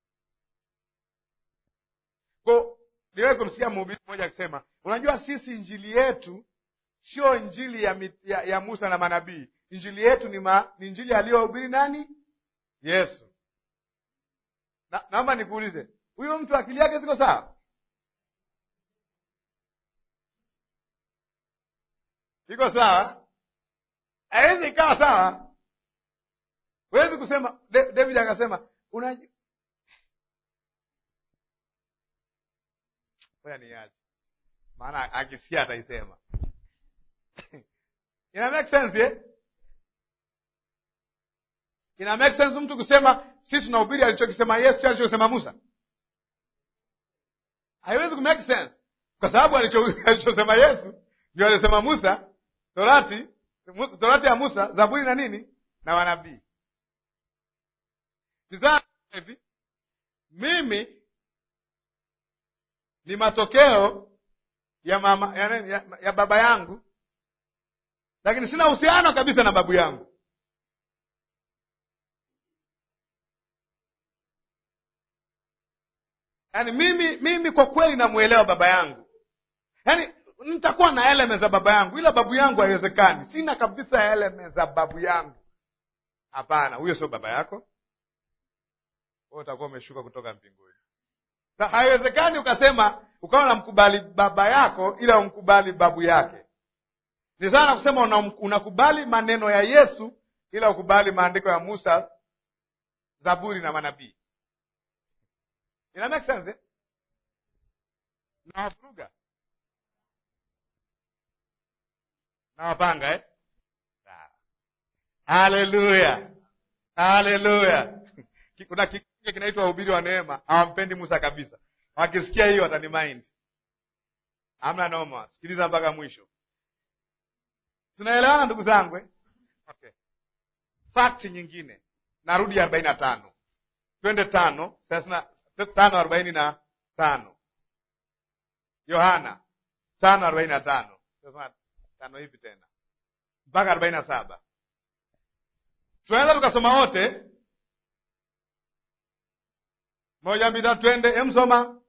Speaker 1: Kwa niwewe kumsikia mhubiri mmoja akisema, unajua sisi injili yetu sio injili ya, mi- ya, ya Musa na manabii. Injili yetu ni, ma, ni injili aliyohubiri nani? Yesu. Na, naomba nikuulize, huyo mtu akili yake ziko sawa? Iko sawa? Haiwezi ikawa sawa. Huwezi kusema Da- David akasema unajua Ngoja niache. Maana akisikia ataisema. Ina make sense eh? Ina make sense mtu kusema sisi tunahubiri alichokisema Yesu sio alichokisema Musa? Haiwezi ku make sense. Kwa sababu alicho- alichosema Yesu ndio alisema Musa, Torati, Mu- Torati ya Musa, Zaburi na nini? Na wanabii. Tizama hivi. Mimi ni matokeo ya mama ya, nini? ya, ya baba yangu, lakini sina uhusiano kabisa na babu yangu. Yaani mimi mimi kwa kweli namwelewa baba yangu, yaani nitakuwa na eleme za baba yangu, ila babu yangu haiwezekani. Sina kabisa eleme za babu yangu. Hapana, huyo sio baba yako, wewe utakuwa umeshuka kutoka mbinguni. Na haiwezekani ukasema ukawa unamkubali baba yako ila umkubali babu yake. Ni sana kusema una, unakubali maneno ya Yesu ila ukubali maandiko ya Musa, Zaburi na manabii. Ina make sense eh? Nawavuruga, nawapanga eh? Sawa. Haleluya, haleluya. Kuna kikundi kinaitwa wahubiri wa neema, hawampendi Musa kabisa. Wakisikia hiyo watani mind. Hamna noma, sikiliza mpaka mwisho. Tunaelewana ndugu zangu eh? Okay. Fakti nyingine, narudi arobaini na tano twende tano thelathini na tano arobaini na tano Yohana tano arobaini na tano Sasa tano hivi tena mpaka arobaini na saba tunaweza tukasoma wote moja mbili tatu, twende. Emsoma.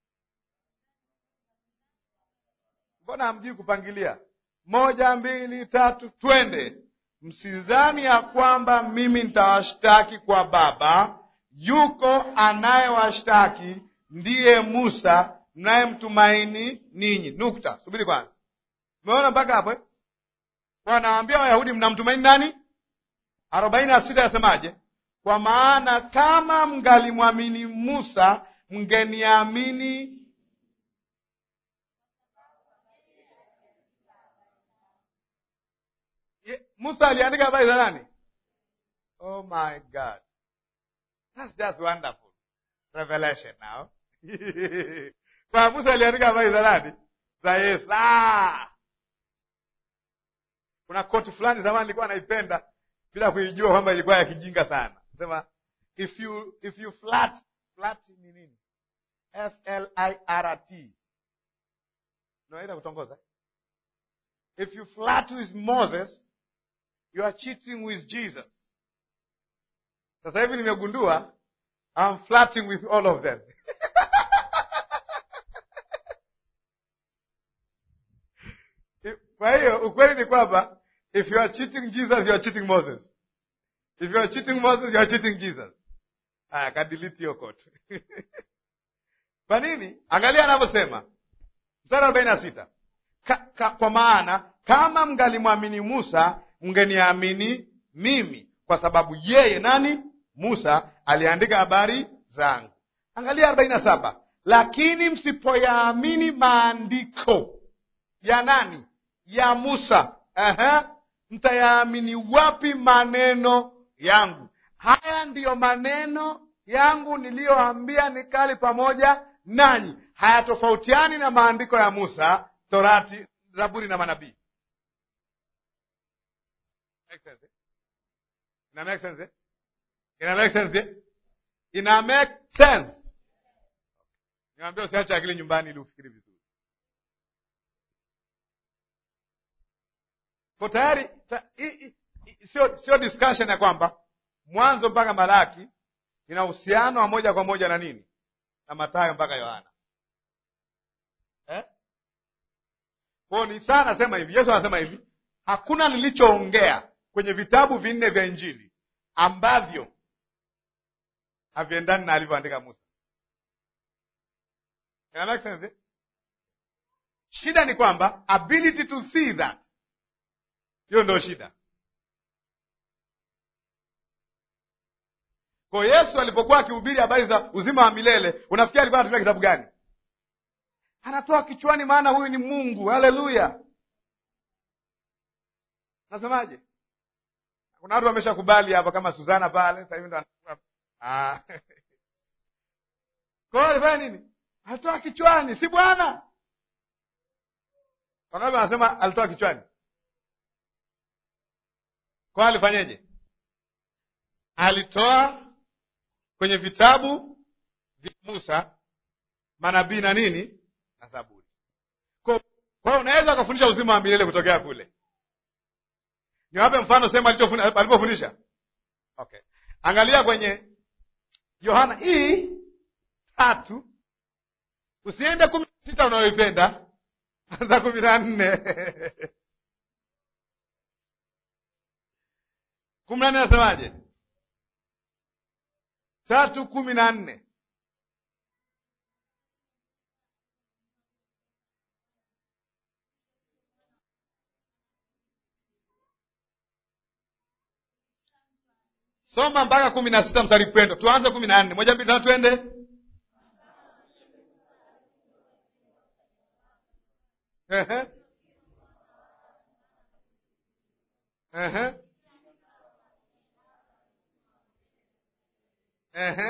Speaker 1: Mbona hamjui kupangilia? Moja mbili tatu, twende. Msidhani ya kwamba mimi nitawashtaki kwa Baba. Yuko anayewashtaki ndiye Musa mnayemtumaini ninyi. Nukta. Subiri kwanza, umeona mpaka hapo eh? Wanawaambia Wayahudi mnamtumaini nani? arobaini na sita yasemaje? Kwa maana kama mngalimwamini Musa mngeniamini Ye- Musa aliandika habari za nani? Oh my God. That's just wonderful. Revelation now. Kwa Musa aliandika habari za nani? Za Yesu. Ah! Kuna koti fulani zamani nilikuwa naipenda bila kuijua kwamba ilikuwa ya kijinga sana. Sema if you if you flat flat ni nini? F L I R T. Unaweza kutongoza? If you flirt with Moses, you are cheating with Jesus. Sasa hivi nimegundua I'm flirting with all of them. Kwa hiyo ukweli ni kwamba if you are cheating Jesus, you are cheating Moses. If you are cheating Moses, you are cheating Jesus. Aya, kadelete hiyo kote. Kwa nini? Angalia anavyosema mstari arobaini na sita ka, ka, kwa maana kama mngalimwamini Musa mngeniamini mimi, kwa sababu yeye nani? Musa aliandika habari zangu. Angalia arobaini na saba lakini msipoyaamini maandiko ya nani? Ya Musa. Aha. Mtayaamini wapi maneno yangu? Haya ndiyo maneno yangu niliyoambia nikali pamoja nanyi hayatofautiani na maandiko ya Musa, Torati, Zaburi na manabii. Make sense, eh? Ina make sense, eh? Ina make sense, eh? Ina make sense. Niambia usiache akili nyumbani ili ufikiri vizuri. Kwa tayari ta, i, i, i, sio sio discussion ya kwamba Mwanzo mpaka Malaki ina uhusiano wa moja kwa moja na nini na Mathayo mpaka Yohana eh? Kwa ni sana nasema hivi, Yesu anasema hivi, hakuna nilichoongea kwenye vitabu vinne vya Injili ambavyo haviendani na alivyoandika Musa. Ina make sense, eh? Shida ni kwamba ability to see that, hiyo ndio shida. Kwa Yesu alipokuwa akihubiri habari za uzima wa milele, unafikiri alikuwa anatumia kitabu gani? Anatoa kichwani, maana huyu ni Mungu. Haleluya! Nasemaje? Kuna watu wameshakubali hapa, kama Suzana pale sasa hivi ndo ah. Kwa hiyo alifanya nini? Alitoa kichwani, si Bwana? Wangapi wanasema alitoa kichwani? Kwa hiyo alifanyeje? Alitoa kwenye vitabu vya Musa, manabii na nini na Zaburi. Kwa hiyo unaweza ukafundisha uzima wa milele kutokea kule. Niwape mfano sehemu alipofundisha. Okay, angalia kwenye Yohana hii tatu, usiende kumi na sita unayoipenda, anza kumi na nne kumi na nne nasemaje? tatu kumi na nne soma mpaka kumi na sita mstari pendo. Tuanze kumi na nne moja mbili tatu, twende. Ehe. Ehe. Ehe.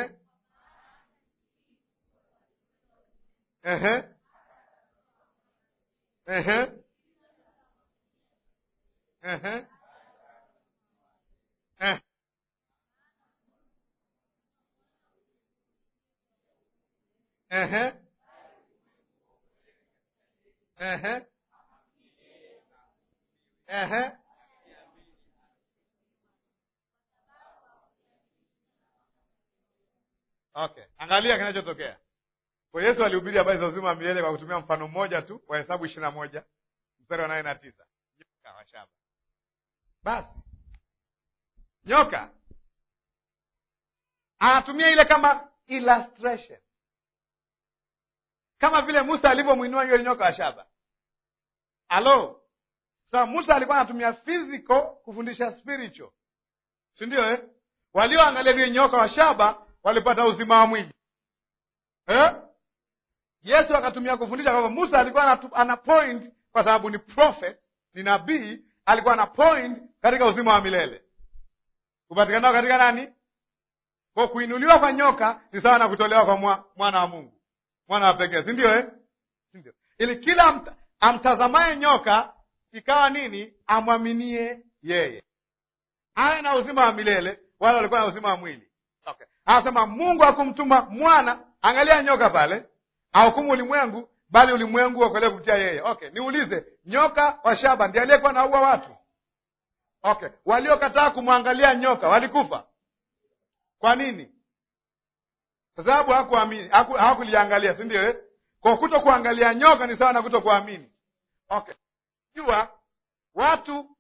Speaker 1: Ehe. Ehe. Ehe. Eh. Ehe. Ehe. Ehe. Okay, angalia kinachotokea. Kwa Yesu alihubiri habari za uzima wa milele kwa kutumia mfano mmoja tu wa Hesabu ishirini na moja mstari wa nane na tisa nyoka wa shaba. Basi nyoka anatumia ile kama illustration, kama vile Musa alivyomwinua yule nyoka wa shaba. Alo, sasa Musa alikuwa anatumia physical kufundisha spiritual, si ndio eh? Walioangalia yule nyoka wa shaba walipata uzima wa mwili eh? Yesu akatumia kufundisha kwamba Musa alikuwa ana point, kwa sababu ni prophet, ni nabii, alikuwa ana point katika uzima wa milele kupatikanao katika nani? Kwa kuinuliwa kwa nyoka ni sawa na kutolewa kwa mwa, mwana wa Mungu, mwana wa pekee, si ndio eh? si ndio? Ili kila amta, amtazamaye nyoka ikawa nini? Amwaminie yeye, awe na uzima wa milele. Wale walikuwa na uzima wa mwili okay. Anasema Mungu hakumtuma mwana, angalia nyoka pale, ahukumu ulimwengu, bali ulimwengu uokolewe kupitia yeye. Okay, niulize, nyoka wa shaba ndiye aliyekuwa naua watu? Okay, waliokataa kumwangalia nyoka walikufa kwa nini? Kwa sababu hakuamini, hawakuliangalia, si ndio eh? Kwa kuto kuangalia nyoka ni sawa na kuto kuamini. Okay, jua watu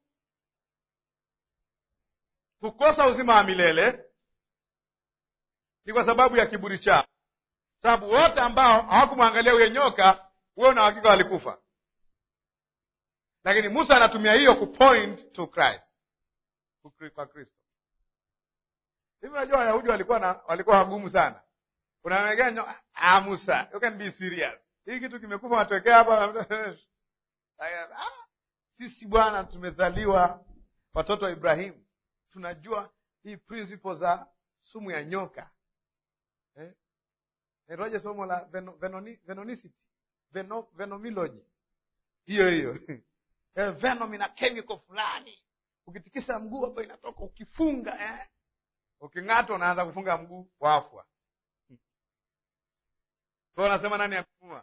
Speaker 1: kukosa uzima wa milele ni kwa sababu ya kiburi chao, sababu wote ambao hawakumwangalia huyo nyoka, huo na hakika walikufa. Lakini Musa anatumia hiyo kupoint to Christ, kwa Kristo. Hivi unajua Wayahudi walikuwa na walikuwa wagumu sana. Unamwekea nyoka, ah, Musa, you can be serious. Hii kitu kimekufa watokea hapa. Ah, sisi bwana, tumezaliwa watoto wa Ibrahimu, tunajua hii principle za sumu ya nyoka eh? naitwaje somo la veno, venoni, venonicity Veno, venomilogy hiyo hiyo Eh, venom ina chemical fulani ukitikisa mguu hapa inatoka ukifunga eh? uking'atwa unaanza kufunga mguu wafwa kwa unasema nani amemua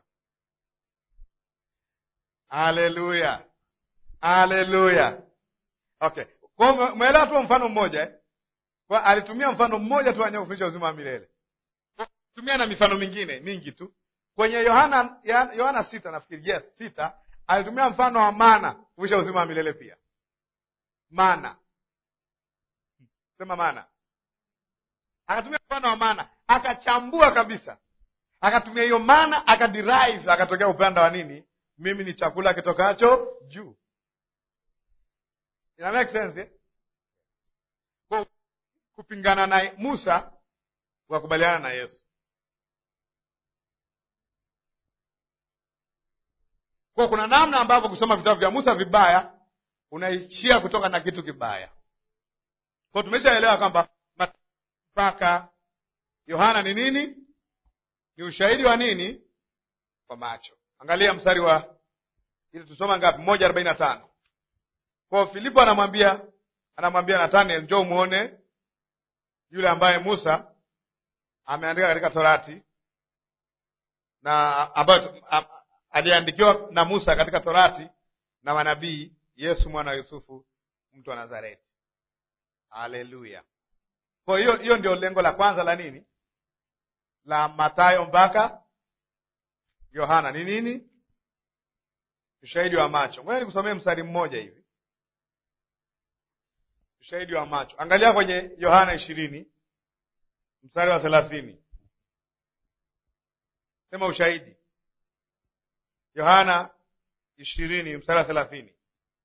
Speaker 1: haleluya haleluya okay kwa umeelewa tu mfano mmoja eh? kwa alitumia mfano mmoja tu wenye kufundisha uzima wa milele tumia na mifano mingine mingi tu kwenye yohana yohana sita nafikiri yes sita alitumia mfano wa mana kufundisha uzima wa milele pia mana sema mana akatumia mfano wa mana akachambua kabisa akatumia hiyo mana akaderive akatokea upande wa nini mimi ni chakula kitokacho juu ina make sense eh? Kwa kupingana na musa wakubaliana na yesu kwa kuna namna ambavyo kusoma vitabu vya musa vibaya unaishia kutoka na kitu kibaya kwa tumeshaelewa kwamba mpaka yohana ni nini ni ushahidi wa nini kwa macho angalia mstari wa ili tusoma ngapi moja arobaini na tano kwao filipo anamwambia anamwambia nathaniel njoo muone yule ambaye musa ameandika katika torati na ambayo aliandikiwa na musa katika torati na manabii yesu mwana wa yusufu mtu wa nazareti haleluya kwa hiyo hiyo ndio lengo la kwanza la nini la matayo mpaka yohana ni nini ushahidi wa macho ngoja nikusomee mstari mmoja hivi ushahidi wa macho angalia kwenye yohana ishirini mstari wa thelathini sema ushahidi yohana ishirini mstari wa thelathini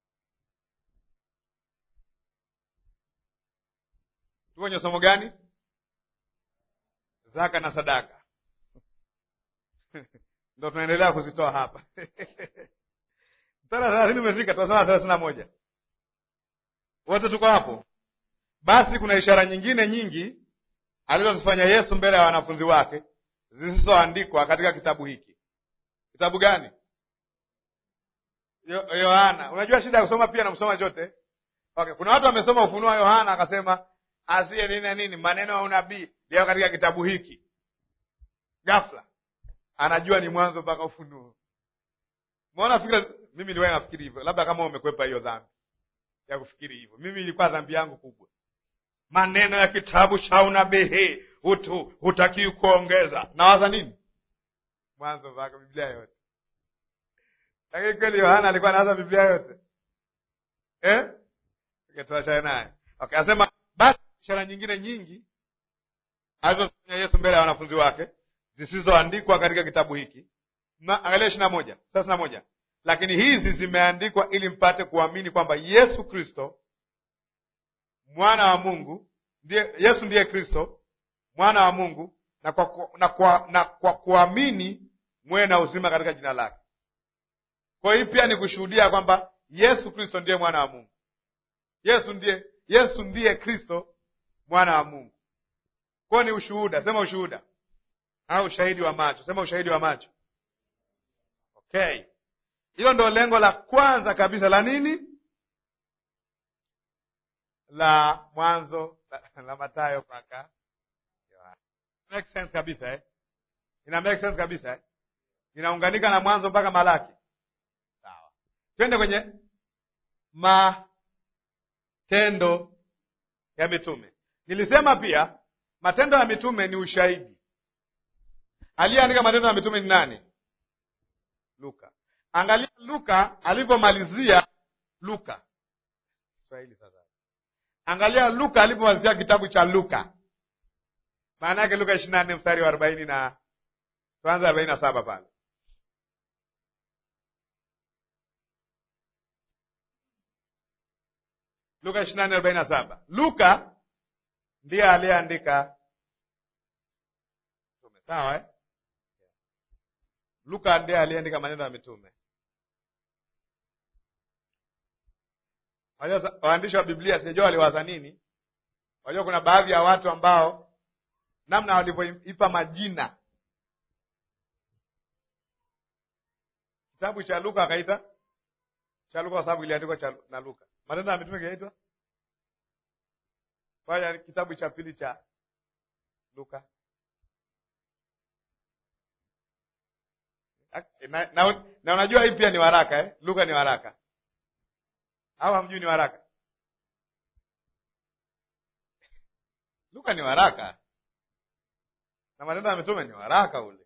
Speaker 1: tu kwenye somo gani zaka na sadaka ndo tunaendelea kuzitoa hapa mstari wa thelathini umefika tunasoma thelathini na moja wote tuko hapo basi kuna ishara nyingine nyingi alizozifanya yesu mbele ya wanafunzi wake zisizoandikwa katika kitabu hiki kitabu gani yohana unajua shida ya kusoma pia na kusoma chote okay kuna watu wamesoma ufunuo wa yohana akasema asiye nini na nini maneno ya unabii leo katika kitabu hiki ghafla anajua ni mwanzo mpaka ufunuo maona fikira mimi niliwahi nafikiri hivyo labda kama umekwepa hiyo dhambi ya kufikiri hivyo mimi ilikuwa dhambi yangu kubwa maneno ya kitabu cha unabii hutu hutakiwi kuongeza nawaza nini mwanzo mpaka biblia yote lakini kweli yohana alikuwa anawaza biblia yote eh? okay, tuachane naye okay, asema basi ishara nyingine nyingi alizofanya yesu mbele ya wanafunzi wake zisizoandikwa katika kitabu hiki angalia ishiri na moja thelathini na moja lakini hizi zimeandikwa ili mpate kuamini kwamba yesu kristo mwana wa mungu ndiye yesu ndiye kristo mwana wa mungu na kwa, na kwa, na kwa kuamini mwe na uzima katika jina lake kwa hii pia ni kushuhudia kwamba yesu kristo ndiye mwana wa mungu yesu ndiye yesu ndiye kristo mwana wa mungu kwayo ni ushuhuda sema ushuhuda au ushahidi wa macho sema ushahidi wa macho okay hilo ndo lengo la kwanza kabisa la nini la mwanzo la, la matayo mpaka make sense kabisa eh? ina make sense kabisa eh? inaunganika na mwanzo mpaka malaki sawa twende kwenye matendo ya mitume nilisema pia matendo ya mitume ni ushahidi aliyeandika matendo ya mitume ni nani luka angalia luka alivyomalizia luka Kiswahili sasa angalia luka alivyomalizia kitabu cha luka maana yake luka ishirini na nne mstari wa arobaini na tuanze arobaini na saba pale luka ishirini na nne arobaini na saba luka ndiye aliyeandika mtume sawa eh? luka ndiye aliyeandika maneno ya mitume Wajua waandishi wa biblia sijajua waliwaza nini wajua kuna baadhi ya watu ambao namna walivyoipa majina kitabu cha Luka akaita cha Luka kwa sababu iliandikwa cha na Luka. Matendo ya Mitume kinaitwa kwa kitabu cha pili cha Luka na, na, na unajua hii pia ni waraka eh? Luka ni waraka au hamjui ni waraka? Luka ni waraka na Matendo ya Mitume ni waraka ule.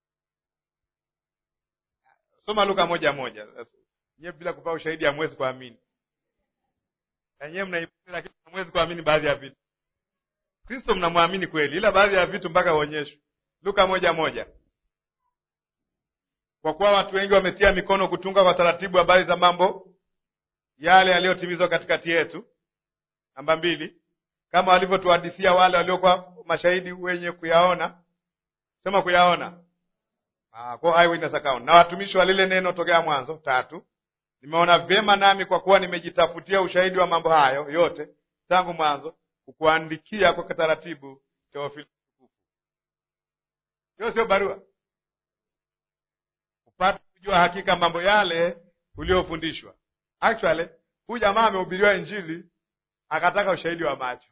Speaker 1: Soma Luka moja moja. Nyewe bila kupewa ushahidi hamwezi kuamini, na nyewe mnaimani, lakini hamwezi kuamini baadhi ya vitu. Kristo mnamwamini kweli, ila baadhi ya vitu mpaka uonyeshwe. Luka moja moja. Kwa kuwa watu wengi wametia mikono kutunga kwa taratibu habari za mambo yale yaliyotimizwa katikati yetu. Namba mbili, kama walivyotuhadithia wale waliokuwa mashahidi wenye kuyaona. Sema kuyaona, ah, kwa eyewitness account, na watumishi wa lile neno tokea mwanzo. Tatu, nimeona vyema nami kwa kuwa nimejitafutia ushahidi wa mambo hayo yote tangu mwanzo, kukuandikia kwa taratibu, Teofilo. Hiyo sio barua upate kujua hakika mambo yale uliofundishwa. Actually, huyu jamaa amehubiriwa Injili akataka ushahidi wa macho.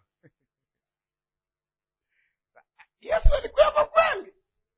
Speaker 1: Yesu alikuwepo kweli?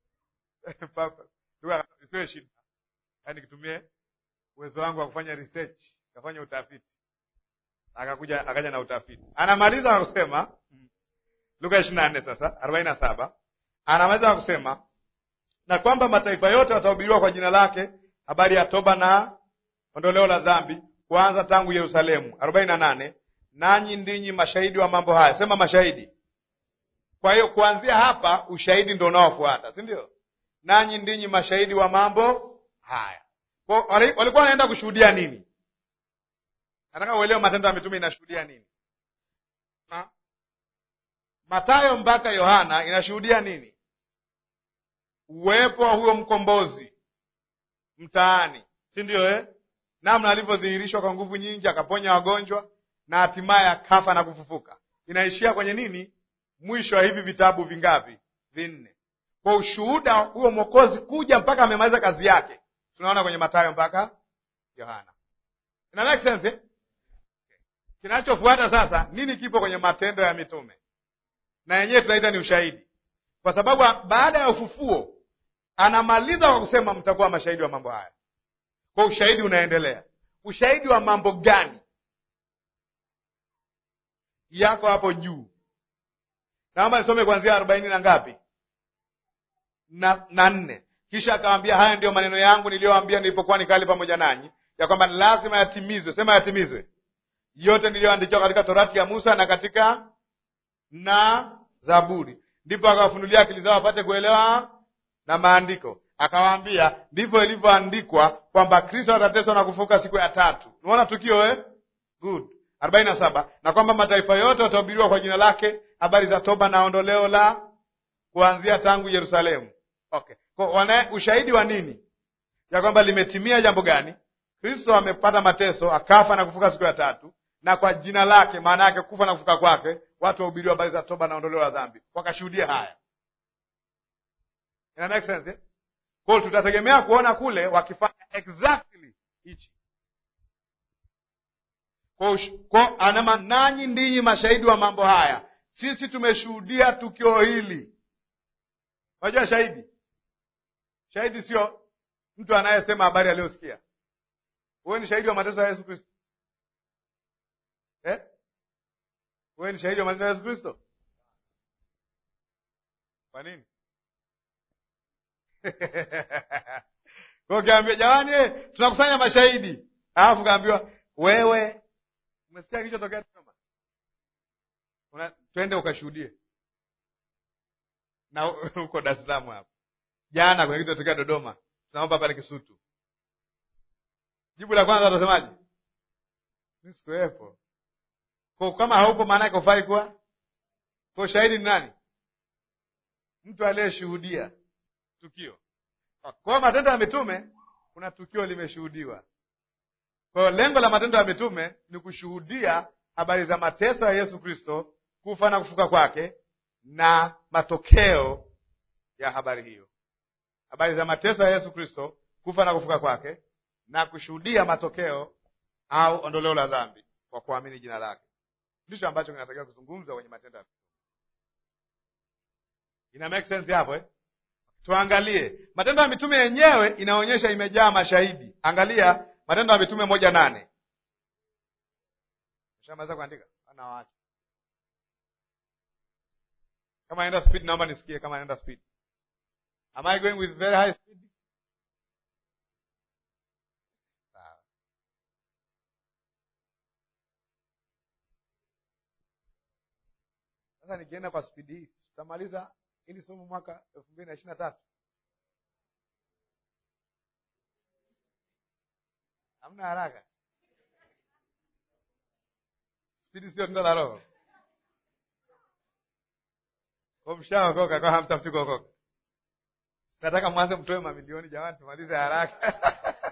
Speaker 1: Isiwe shida, yaani kitumie uwezo wangu wa kufanya research, kafanya utafiti, akakuja akaja na utafiti. Anamaliza kwa kusema Luka ishirini na nne sasa arobaini na saba anamaliza kwa kusema na kwamba mataifa yote watahubiriwa kwa jina lake habari ya toba na ondoleo la dhambi, kuanza tangu Yerusalemu. arobaini na nane nanyi ndinyi mashahidi wa mambo haya. Sema mashahidi. Kwa hiyo kuanzia hapa ushahidi ndo unaofuata, si ndio? Nanyi ndinyi mashahidi wa mambo haya. Kwa walikuwa wanaenda kushuhudia nini? Nataka uelewe Matendo ya Mitume inashuhudia nini. Ha? Matayo mpaka Yohana inashuhudia nini? Uwepo wa huyo mkombozi mtaani, si ndio eh? Namna alivyodhihirishwa kwa nguvu nyingi, akaponya wagonjwa na hatimaye akafa na kufufuka. Inaishia kwenye nini? Mwisho wa hivi vitabu vingapi? Vinne. Kwa ushuhuda huo mwokozi kuja mpaka amemaliza kazi yake, tunaona kwenye Mathayo mpaka Yohana. Ina make sense eh? Kinachofuata sasa, nini kipo kwenye Matendo ya Mitume? Na yenyewe tunaita ni ushahidi, kwa sababu baada ya ufufuo anamaliza kwa kusema mtakuwa mashahidi wa mambo haya. Kwa ushahidi unaendelea. Ushahidi wa mambo gani? Yako hapo juu. Naomba nisome kuanzia arobaini na ngapi na, na nne. Kisha akawambia, haya ndiyo maneno yangu niliyoambia nilipokuwa nikali pamoja nanyi, ya kwamba lazima yatimizwe. Sema yatimizwe yote niliyoandikiwa katika Torati ya Musa na katika na Zaburi. Ndipo akawafunulia akili zao wapate kuelewa na maandiko. Akawaambia, ndivyo ilivyoandikwa kwamba Kristo atateswa na kufuka siku ya tatu. Unaona tukio eh? Good. arobaini na saba na kwamba mataifa yote watahubiriwa kwa jina lake habari za toba na ondoleo la kuanzia tangu Yerusalemu. Okay. Kwa wana ushahidi wa nini? Ya kwamba limetimia jambo gani? Kristo amepata mateso, akafa na kufuka siku ya tatu, na kwa jina lake, maana yake kufa na kufuka kwake, watu wahubiriwa habari za toba na ondoleo la dhambi, wakashuhudia haya. Ina make sense eh? Kwa hiyo tutategemea kuona kule wakifanya exactly hichi. Kwa anama, nanyi ndinyi mashahidi wa mambo haya, sisi tumeshuhudia tukio hili. Unajua shahidi, shahidi sio mtu anayesema habari aliyosikia. Wewe ni shahidi wa mateso ya Yesu Kristo eh? Wewe ni shahidi wa mateso ya Yesu Kristo. Kwa nini? Kwa ukiambia jamani, tunakusanya mashahidi, alafu kaambiwa wewe umesikia kilichotokea Dodoma, twende ukashuhudie na huko Dar es Salaam hapo jana kuna kitu tokea Dodoma, tunaomba pale Kisutu. Jibu la kwanza utasemaje? Mi sikuwepo. Kwa kama haupo, maana yake ufai kuwa kwa shahidi. Ni nani? Mtu aliyeshuhudia tukio. Kwa Matendo ya Mitume kuna tukio limeshuhudiwa. Kwa hiyo lengo la Matendo ya Mitume ni kushuhudia habari za mateso ya Yesu Kristo, kufa na kufuka kwake na matokeo ya habari hiyo, habari za mateso ya Yesu Kristo, kufa na kufuka kwake na kushuhudia matokeo au ondoleo la dhambi kwa kuamini jina lake. Ndicho ambacho kinatakiwa kuzungumzwa kwenye Matendo ya Mitume. Ina make sense hapo eh? Tuangalie Matendo ya Mitume yenyewe inaonyesha imejaa mashahidi. Angalia Matendo ya Mitume moja nane. Shamaweza kuandika ana waacha kama naenda speed, naomba nisikie kama naenda speed. Am I going with very high speed? Sawa. Sasa nikienda kwa spidi hii tutamaliza ili somo mwaka elfu mbili na ishirini na tatu. Hamna haraka, spidi sio tunda la Roho. Kwa mshaokoka kwa hamtafuti kuokoka. Nataka mwanze mtoe mamilioni jamani, tumalize haraka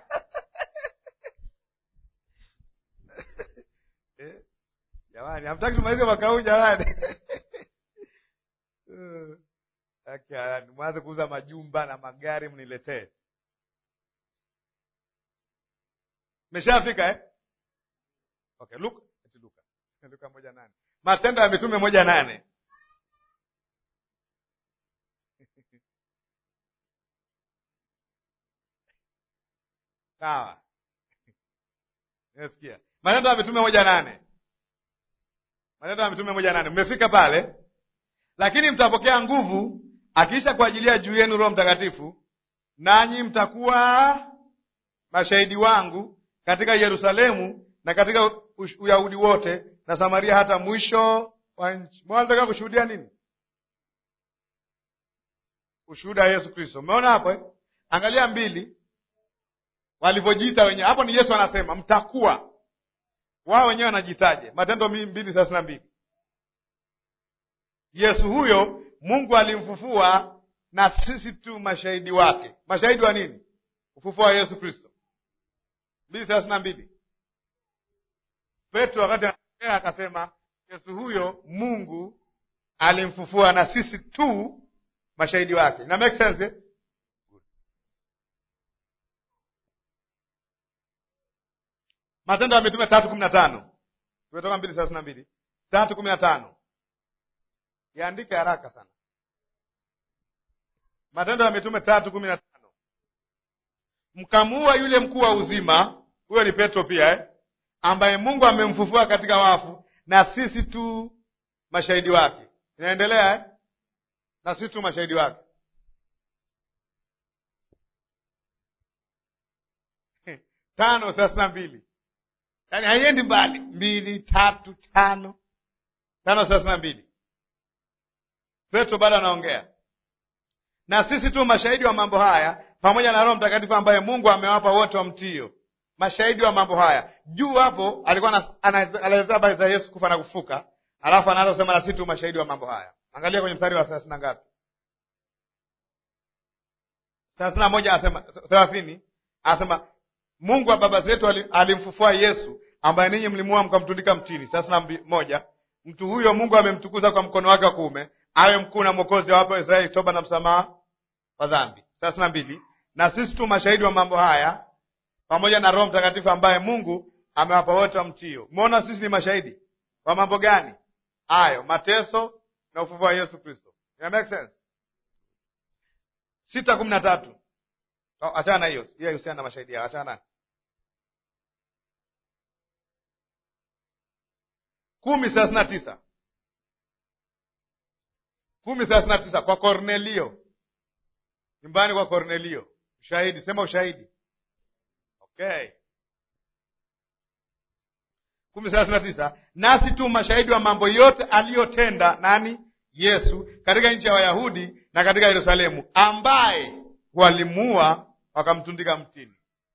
Speaker 1: eh, jamani, hamtaki tumalize mwaka huu jamani uh, mwanze kuuza majumba na magari mniletee. Meshafika eh? Okay, Luka Luka Luka moja nane Matendo ya Mitume moja nane Sawa, nasikia Matendo ya Mitume moja nane Matendo ya Mitume moja nane Mmefika pale, lakini mtapokea nguvu akiisha kuajilia juu yenu Roho Mtakatifu, nanyi mtakuwa mashahidi wangu katika Yerusalemu na katika Uyahudi wote na Samaria hata mwisho wa nchi. Mnataka kushuhudia nini? Ushuhuda wa Yesu Kristo. Umeona hapo eh? Angalia mbili walivyojiita wenyewe hapo, ni Yesu anasema mtakuwa. Wao wenyewe wanajitaje? Matendo mbili thelathini na mbili. Yesu huyo Mungu alimfufua na sisi tu mashahidi wake. Mashahidi wa nini? Ufufuo wa Yesu Kristo. mbili thelathini na mbili. Petro wakati anaongea akasema Yesu huyo Mungu alimfufua na sisi tu mashahidi wake. Ina make sense eh? Matendo ya Mitume tatu kumi na tano tumetoka mbili thelathini na mbili tatu kumi na tano Yaandike haraka sana. Matendo ya Mitume tatu kumi na tano mkamuua yule mkuu wa uzima, huyo ni Petro pia eh? ambaye Mungu amemfufua katika wafu, na sisi tu mashahidi wake. Inaendelea eh? na sisi tu mashahidi wake. tano thelathini na mbili yaani haiendi mbali, mbili tatu tano tano thelathini na mbili Petro bado anaongea na sisi tu mashahidi wa mambo haya, pamoja na Roho Mtakatifu ambaye Mungu amewapa wote wamtio. Mashahidi wa mambo haya. Juu hapo alikuwa anaelezea habari za Yesu kufa na kufuka, alafu anaanza kusema na sisi tu mashahidi wa mambo haya. Angalia kwenye mstari wa thelathini na ngapi? thelathini na moja anasema thelathini, anasema Mungu wa baba zetu alimfufua Yesu ambaye ninyi mlimuua mkamtundika mtini. thelathini na moja, mtu huyo Mungu amemtukuza kwa mkono wake wa kuume awe mkuu na mwokozi wa wapo Israeli toba na msamaha wa dhambi. thelathini na mbili, na sisi tu mashahidi wa mambo haya pamoja na Roho Mtakatifu ambaye Mungu amewapa wote wamtio. Umeona, sisi ni mashahidi wa mambo gani hayo? Mateso na ufufuo wa Yesu Kristo. Ina make sense? sita kumi na tatu. Oh, achana na hiyo hiyo, husiana na mashahidi hao, achana kumi thelathini na tisa kumi thelathini na tisa kwa Kornelio, nyumbani kwa Kornelio. Ushahidi, sema ushahidi. Okay, kumi thelathini na tisa nasi tu mashahidi wa mambo yote aliyotenda nani? Yesu katika nchi ya Wayahudi na katika Yerusalemu, ambaye walimuua wakamtundika mtini.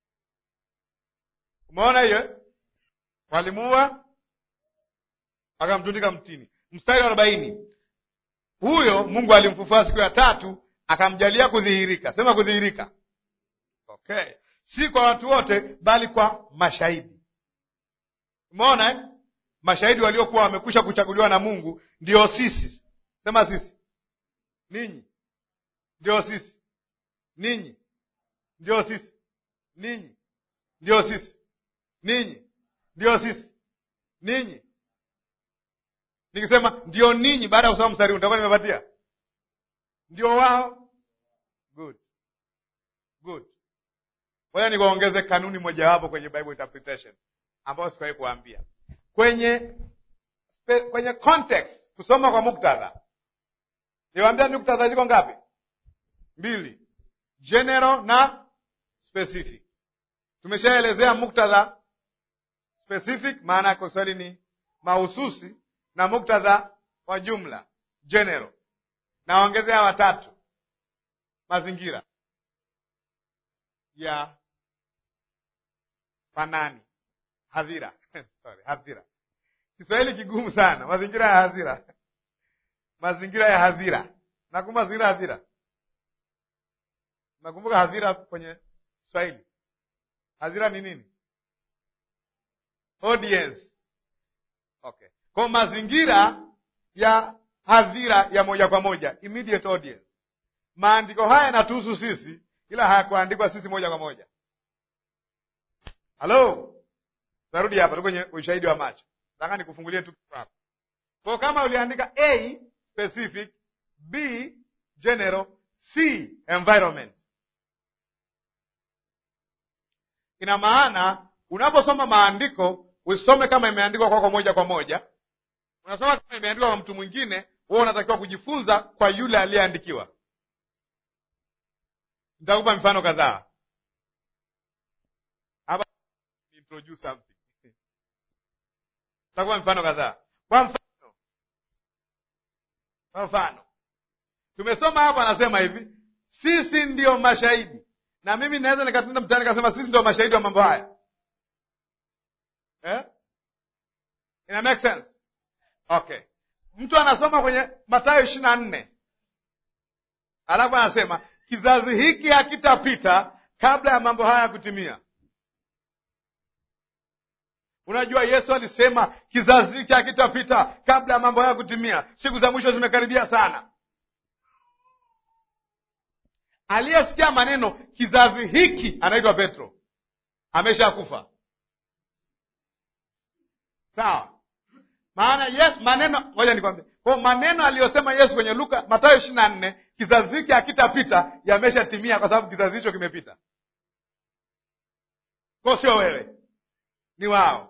Speaker 1: Umeona hiyo? Walimuua wakamtundika mtini. Mstari wa arobaini huyo Mungu alimfufua siku ya tatu akamjalia kudhihirika. Sema kudhihirika. Okay, si kwa watu wote, bali kwa mashahidi. Umeona eh? Mashahidi waliokuwa wamekwisha kuchaguliwa na Mungu, ndio sisi. Sema sisi, ninyi, ndio sisi, ninyi, ndio sisi, ninyi, ndio sisi, ninyi ndio sisi, ninyi. Nikisema ndio ninyi, baada ya kusoma mstari huu nitakuwa nimepatia ndio wao. Good, good. Ngoja nikuongeze kanuni mojawapo kwenye Bible interpretation ambayo sikuwahi kuambia kwenye spe, kwenye context, kusoma kwa muktadha. Niwaambia muktadha ziko ngapi? Mbili, general na specific. Tumeshaelezea muktadha specific, maana ya Kiswahili ni mahususi, na muktadha wa jumla general. Naongezea watatu, mazingira ya fanani, hadhira sorry, hadhira. Kiswahili kigumu sana. Mazingira ya hadhira, mazingira ya hadhira. Nakumbuka mazingira ya hadhira, nakumbuka hadhira kwenye Kiswahili. Hadhira ni nini? Audience. Okay, kwa mazingira ya hadhira ya moja kwa moja, immediate audience. Maandiko haya yanatuhusu sisi, ila hayakuandikwa sisi moja kwa moja. Halo, tarudi hapa, tuko kwenye ushahidi wa macho. Nataka nikufungulie tu hapa. Kwa kama uliandika A specific, B general, C environment, ina maana unaposoma maandiko usome kama imeandikwa kwako moja kwa moja. Unasoma kama imeandikwa kwa mtu mwingine, wewe unatakiwa kujifunza kwa yule aliyeandikiwa. Nitakupa mifano kadhaa hapa, introduce something. Nitakupa mifano kadhaa. Kwa mfano, kwa mfano tumesoma hapa, anasema hivi, sisi ndio mashahidi, na mimi naweza nikatenda mtaani nikasema sisi ndio mashahidi wa mambo haya eh? Ina make sense? Okay, mtu anasoma kwenye Mathayo ishirini na nne alafu anasema kizazi hiki hakitapita kabla ya mambo haya kutimia. Unajua, Yesu alisema kizazi hiki hakitapita kabla ya mambo haya kutimia, siku za mwisho zimekaribia sana. Aliyesikia maneno kizazi hiki anaitwa Petro, ameshakufa. Sawa, maana yes, maneno ngoja nikwambie, kwa maneno aliyosema Yesu kwenye Luka Mathayo ishirini na nne kizazi hiki hakitapita yameshatimia, kwa sababu kizazi hicho kimepita. Kwa sio wewe, ni wao.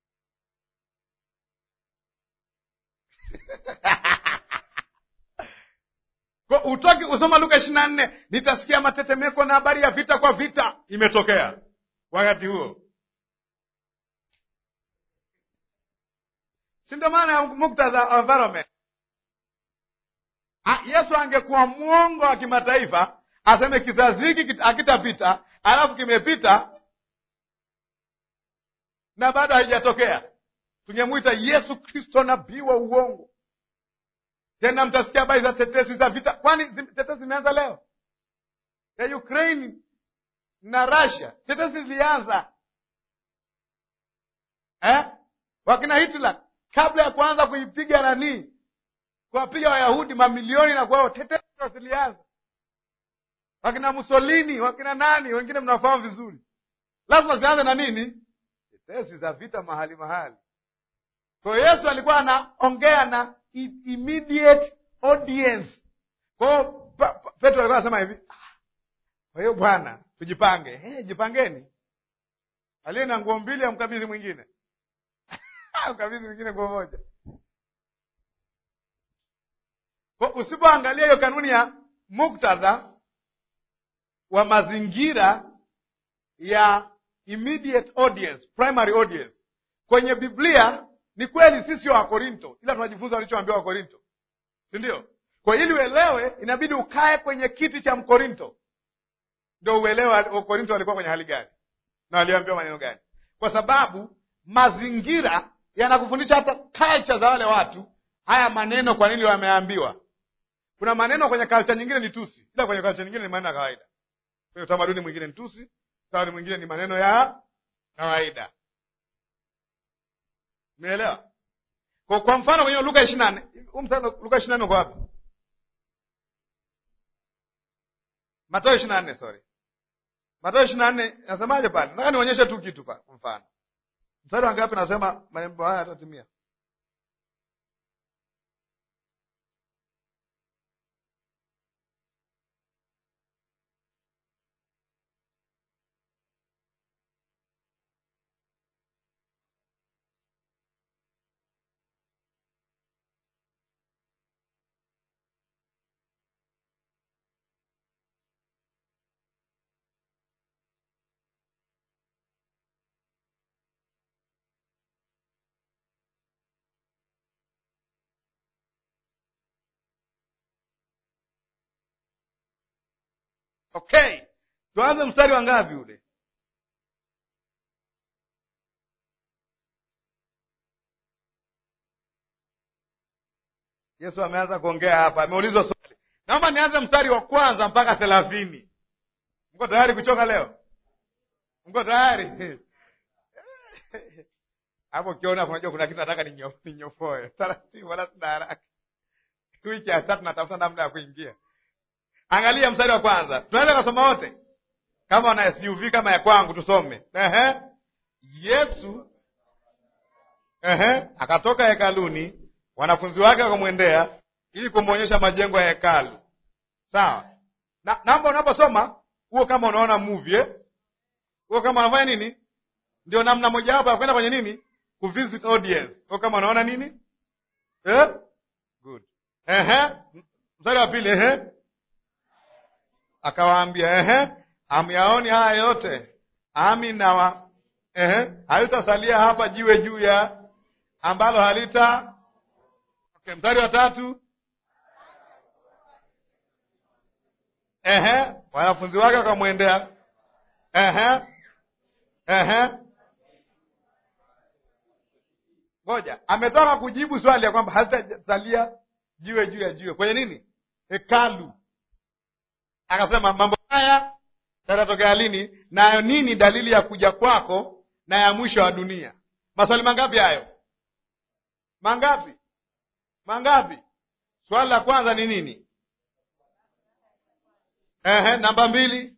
Speaker 1: Kwa utoki kusoma Luka ishirini na nne nitasikia matetemeko na habari ya vita kwa vita, imetokea wakati huo, si ndio? Maana ya muktadha wa environment. Yesu angekuwa mwongo wa kimataifa aseme kizazi hiki hakitapita, alafu kimepita na bado haijatokea, tungemwita Yesu Kristo nabii wa uongo. Tena mtasikia habari za tetesi za vita. Kwani tetesi zimeanza leo ya Ukraine na Russia? Tetesi zilianza eh? Wakina Hitler kabla ya kuanza kuipiga nanii, kuwapiga Wayahudi mamilioni na kwao, tetesi zilianza. Wakina Mussolini, wakina nani wengine mnafahamu vizuri. Lazima zianze na nini? Tetesi za vita mahali mahali. Kwa hiyo Yesu alikuwa anaongea na immediate audience. Kwa hiyo Petro alikuwa anasema hivi, kwa hiyo bwana, tujipange. Hey, jipangeni. Aliye na nguo mbili amkabidhi mwingine mkabidhi mwingine nguo moja. Kwa usipoangalia hiyo kanuni ya muktadha wa mazingira ya immediate audience, primary audience kwenye Biblia ni kweli sisi sio Wakorinto, ila tunajifunza walichoambiwa Wakorinto, si ndio? Kwa ili uelewe, inabidi ukae kwenye kiti cha Mkorinto ndio uelewe Wakorinto walikuwa kwenye hali gani na waliambiwa maneno gani, kwa sababu mazingira yanakufundisha hata culture za wale watu. Haya maneno kwa nini wameambiwa? Kuna maneno kwenye culture nyingine ni tusi, ila kwenye culture nyingine ni maneno ya kawaida. Kwenye utamaduni mwingine ni tusi, utamaduni mwingine ni maneno ya kawaida. Umeelewa? Kwa, kwa mfano kwenye Luka ishirini na nne huu mstari Luka ishirini na nne uko wapi? Mathayo ishirini na nne sorry, Mathayo ishirini na nne nasemaje pale? Nataka nionyeshe tu kitu pa kwa mfano. Mstari wa ngapi nasema mambo haya yatatimia? Okay, tuanze mstari wa ngapi ule? Yesu ameanza kuongea hapa, ameulizwa swali. Naomba nianze mstari wa kwanza mpaka thelathini. Mko tayari kuchoka leo? Mko tayari? Hapo ukiona unajua kuna kitu nataka ninyo- ninyofoe taratibu, wala sina haraka. Wiki ya tatu natafuta namna ya kuingia. Angalia mstari wa kwanza, tunaweza kusoma wote kama una SUV kama ya kwangu, tusome. Ehe. Yesu ehe, akatoka hekaluni, wanafunzi wake wakamwendea ili kumwonyesha majengo ya hekalu. Sawa na naomba unaposoma huo, kama unaona movie eh? huo kama unafanya nini, ndio namna mojawapo ya kwenda kwenye nini, kuvisit audience. Huo kama unaona nini eh? Good. Ehe. Mstari wa pili ehe akawaambia ehe, amyaoni haya yote? Ami nawa ehe, halitasalia hapa jiwe juu ya ambalo halita. Okay, mstari wa tatu ehe, wanafunzi wake wakamwendea ehe, ehe, ngoja, ametoka kujibu swali ya kwamba halitasalia jiwe juu ya jiwe kwenye nini, hekalu Akasema mambo haya yatatokea lini, nayo nini dalili ya kuja kwako na ya mwisho wa dunia? Maswali mangapi hayo? Mangapi? Mangapi? Swali la kwanza ni nini? Ehe, namba mbili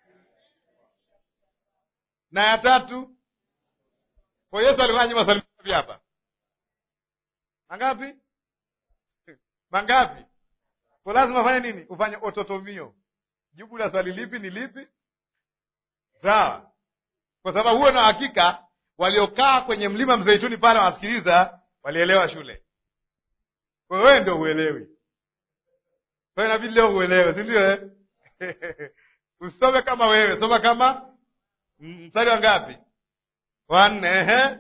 Speaker 1: na ya tatu. Kwa Yesu alikuwa nyuma maswali mangapi hapa? Mangapi? Mangapi? Kwa lazima ufanye nini? Ufanye ototomio Jibu la swali lipi ni lipi? Sawa, kwa sababu huwe na hakika waliokaa kwenye mlima Mzeituni pale wanasikiliza walielewa shule. Kwa hiyo wewe ndio uelewi, kwa hiyo inabidi leo uelewe, si ndio? Eh, usome kama wewe, soma kama mstari wa ngapi? Wanne. Ehe,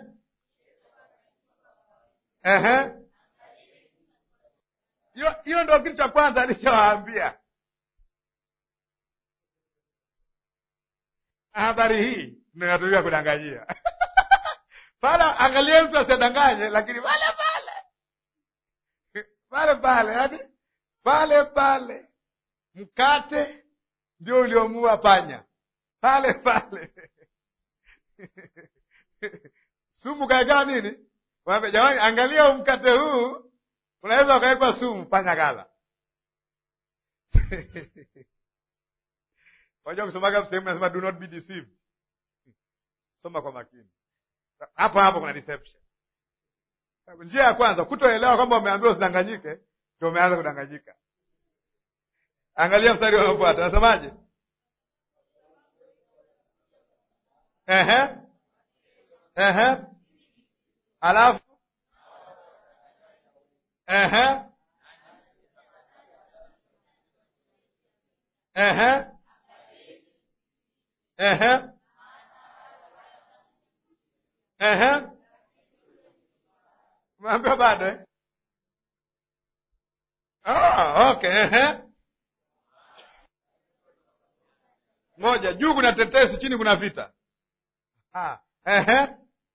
Speaker 1: ehe, hiyo hiyo ndio kitu cha kwanza alichowaambia. Habari hii inatumika kudanganyia pale. Angalia mtu asidanganye, lakini pale pale pale pale, yani pale pale, mkate ndio uliomua panya pale pale sumu kaekaa nini? Waambia jamani, angalia mkate huu unaweza ukawekwa sumu, panya kala Wajua kusomaga sehemu nasema do not be deceived. Soma kwa makini. Hapo hapo kuna deception. Njia ya kwanza kutoelewa kwamba umeambiwa usidanganyike, ndio umeanza kudanganyika. Angalia mstari unaofuata. Nasemaje? Ehe. Ehe. Alafu ehe. Ehe. Ehe. Ehe. Umeambiwa bado eh? Ah, okay. Ehe. Moja, juu kuna tetesi, chini kuna vita. Ah, ehe.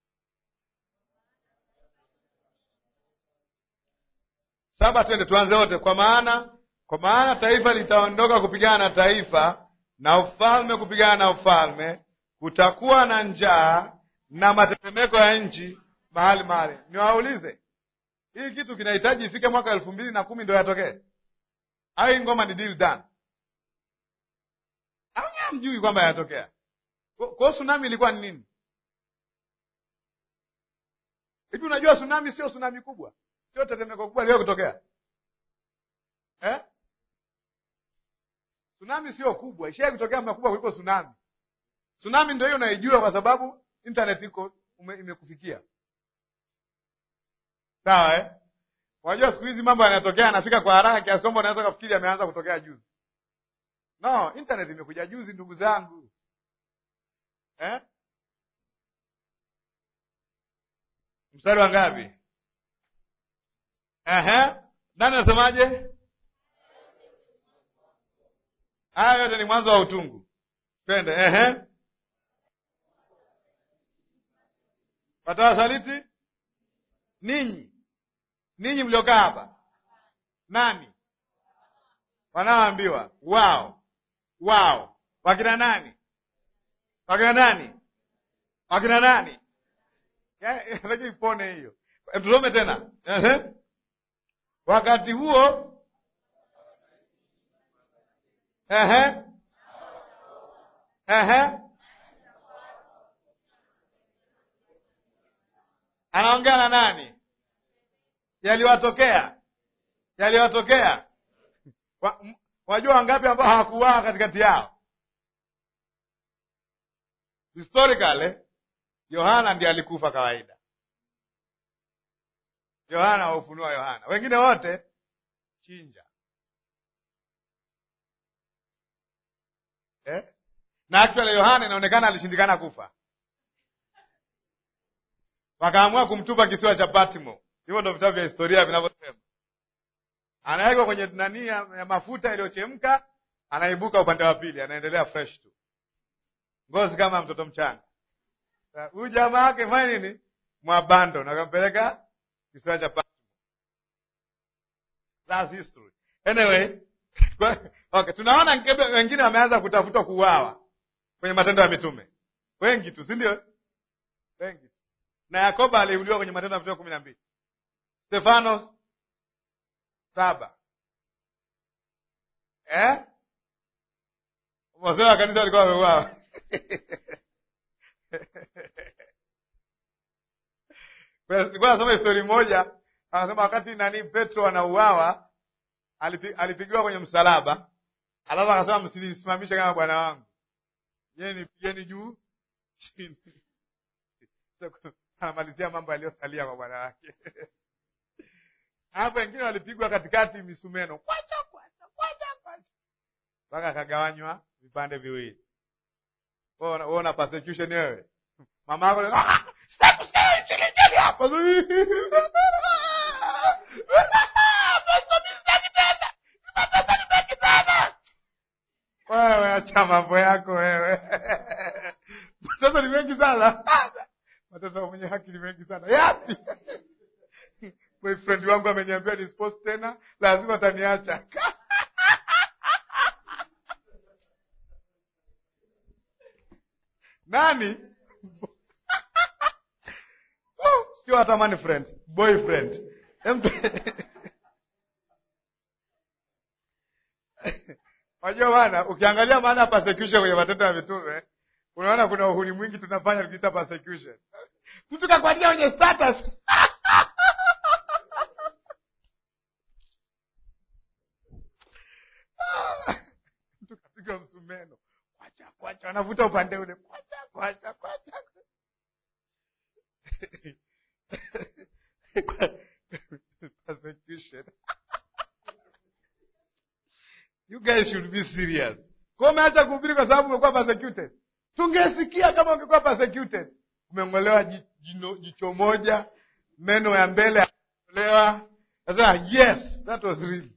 Speaker 1: Saba, twende tuanze wote. Kwa maana kwa maana taifa litaondoka kupigana na taifa na ufalme kupigana na ufalme, kutakuwa na njaa na matetemeko ya nchi mahali mahali. Niwaulize, hii kitu kinahitaji ifike mwaka elfu mbili na kumi ndo yatokee? Au hii ngoma ni deal done? Au hamjui kwamba yanatokea? Kwa hiyo tsunami ilikuwa ni nini? Hivi unajua tsunami sio tsunami kubwa, sio tetemeko kubwa liwe kutokea eh? Tsunami sio kubwa, ishai kutokea makubwa kuliko tsunami. Tsunami ndio hiyo unaijua kwa sababu internet iko imekufikia, sawa eh? Unajua siku hizi mambo yanatokea yanafika kwa haraka kiasi kwamba unaweza kufikiri yameanza kutokea juzi. No, internet imekuja juzi ndugu zangu eh? Mstari wa ngapi? Ehe, nani anasemaje? Haya yote ni mwanzo wa utungu. Twende. Ehe, watawasaliti ninyi, ninyi mliokaa hapa. Nani wanaoambiwa? Wao, wao wakina nani? Wakina nani? Wakina nani? Lakini ipone hiyo. Tusome tena. Ehe. Wakati huo ehe, ehe, anaongea na nani? Yaliwatokea, yaliwatokea. Wajua wangapi ambao hawakuwaa katikati yao? Historically Yohana ndiye alikufa kawaida. Yohana wa Ufunuo wa Yohana, wengine wote chinja eh? na actually Yohana inaonekana alishindikana kufa, wakaamua kumtupa kisiwa cha Patmo. Hivyo ndo vitabu vya historia vinavyosema. Anawekwa kwenye nani ya mafuta iliyochemka, anaibuka upande wa pili, anaendelea fresh tu, ngozi kama mtoto mchanga. Huyu jamaa wake fanya nini? Mwabando na kampeleka kisiwa cha Patmo. That's history. Anyway, okay, tunaona wengine wameanza kutafuta kuuawa kwenye Matendo ya Mitume, wengi tu, si ndio? Wengi tu, na Yakobo aliuliwa kwenye Matendo ya Mitume kumi na mbili, Stefanos saba, eh? Wazee wa kanisa walikuwa wameuawa Nilikuwa nasoma histori moja, anasema wakati nani Petro anauawa, alipigiwa kwenye msalaba, alafu akasema msimamishe kama bwana wangu, yeye nipigeni juu chini. Anamalizia mambo yaliyosalia kwa bwana wake. Hapo wengine walipigwa katikati misumeno, kwacha kwacha kwacha kwacha, mpaka akagawanywa vipande viwili. Wewe una persecution wewe, mama yako wewe, acha mambo yako wewe. Mateso ni mengi sana, mateso mwenye haki ni mengi sana. Yapi? boyfriend wangu ameniambia nispost tena, lazima ataniacha. Nani? Sio hatamani friend, boyfriend. Wajua bana, ukiangalia maana ya persecution kwenye Matendo ya Mitume, unaona kuna uhuni mwingi tunafanya tukiita persecution. Mtu kakuandika kwenye status mtu kapiga msumeno, kwacha kwacha, anavuta upande ule, kwacha kwacha kwacha persecution. You guys should be serious. Kwa umeacha kuhubiri kwa sababu umekuwa persecuted. Tungesikia kama ungekuwa persecuted. Umeng'olewa jino, jicho moja, meno ya mbele yatolewa. Sasa yes, that was real.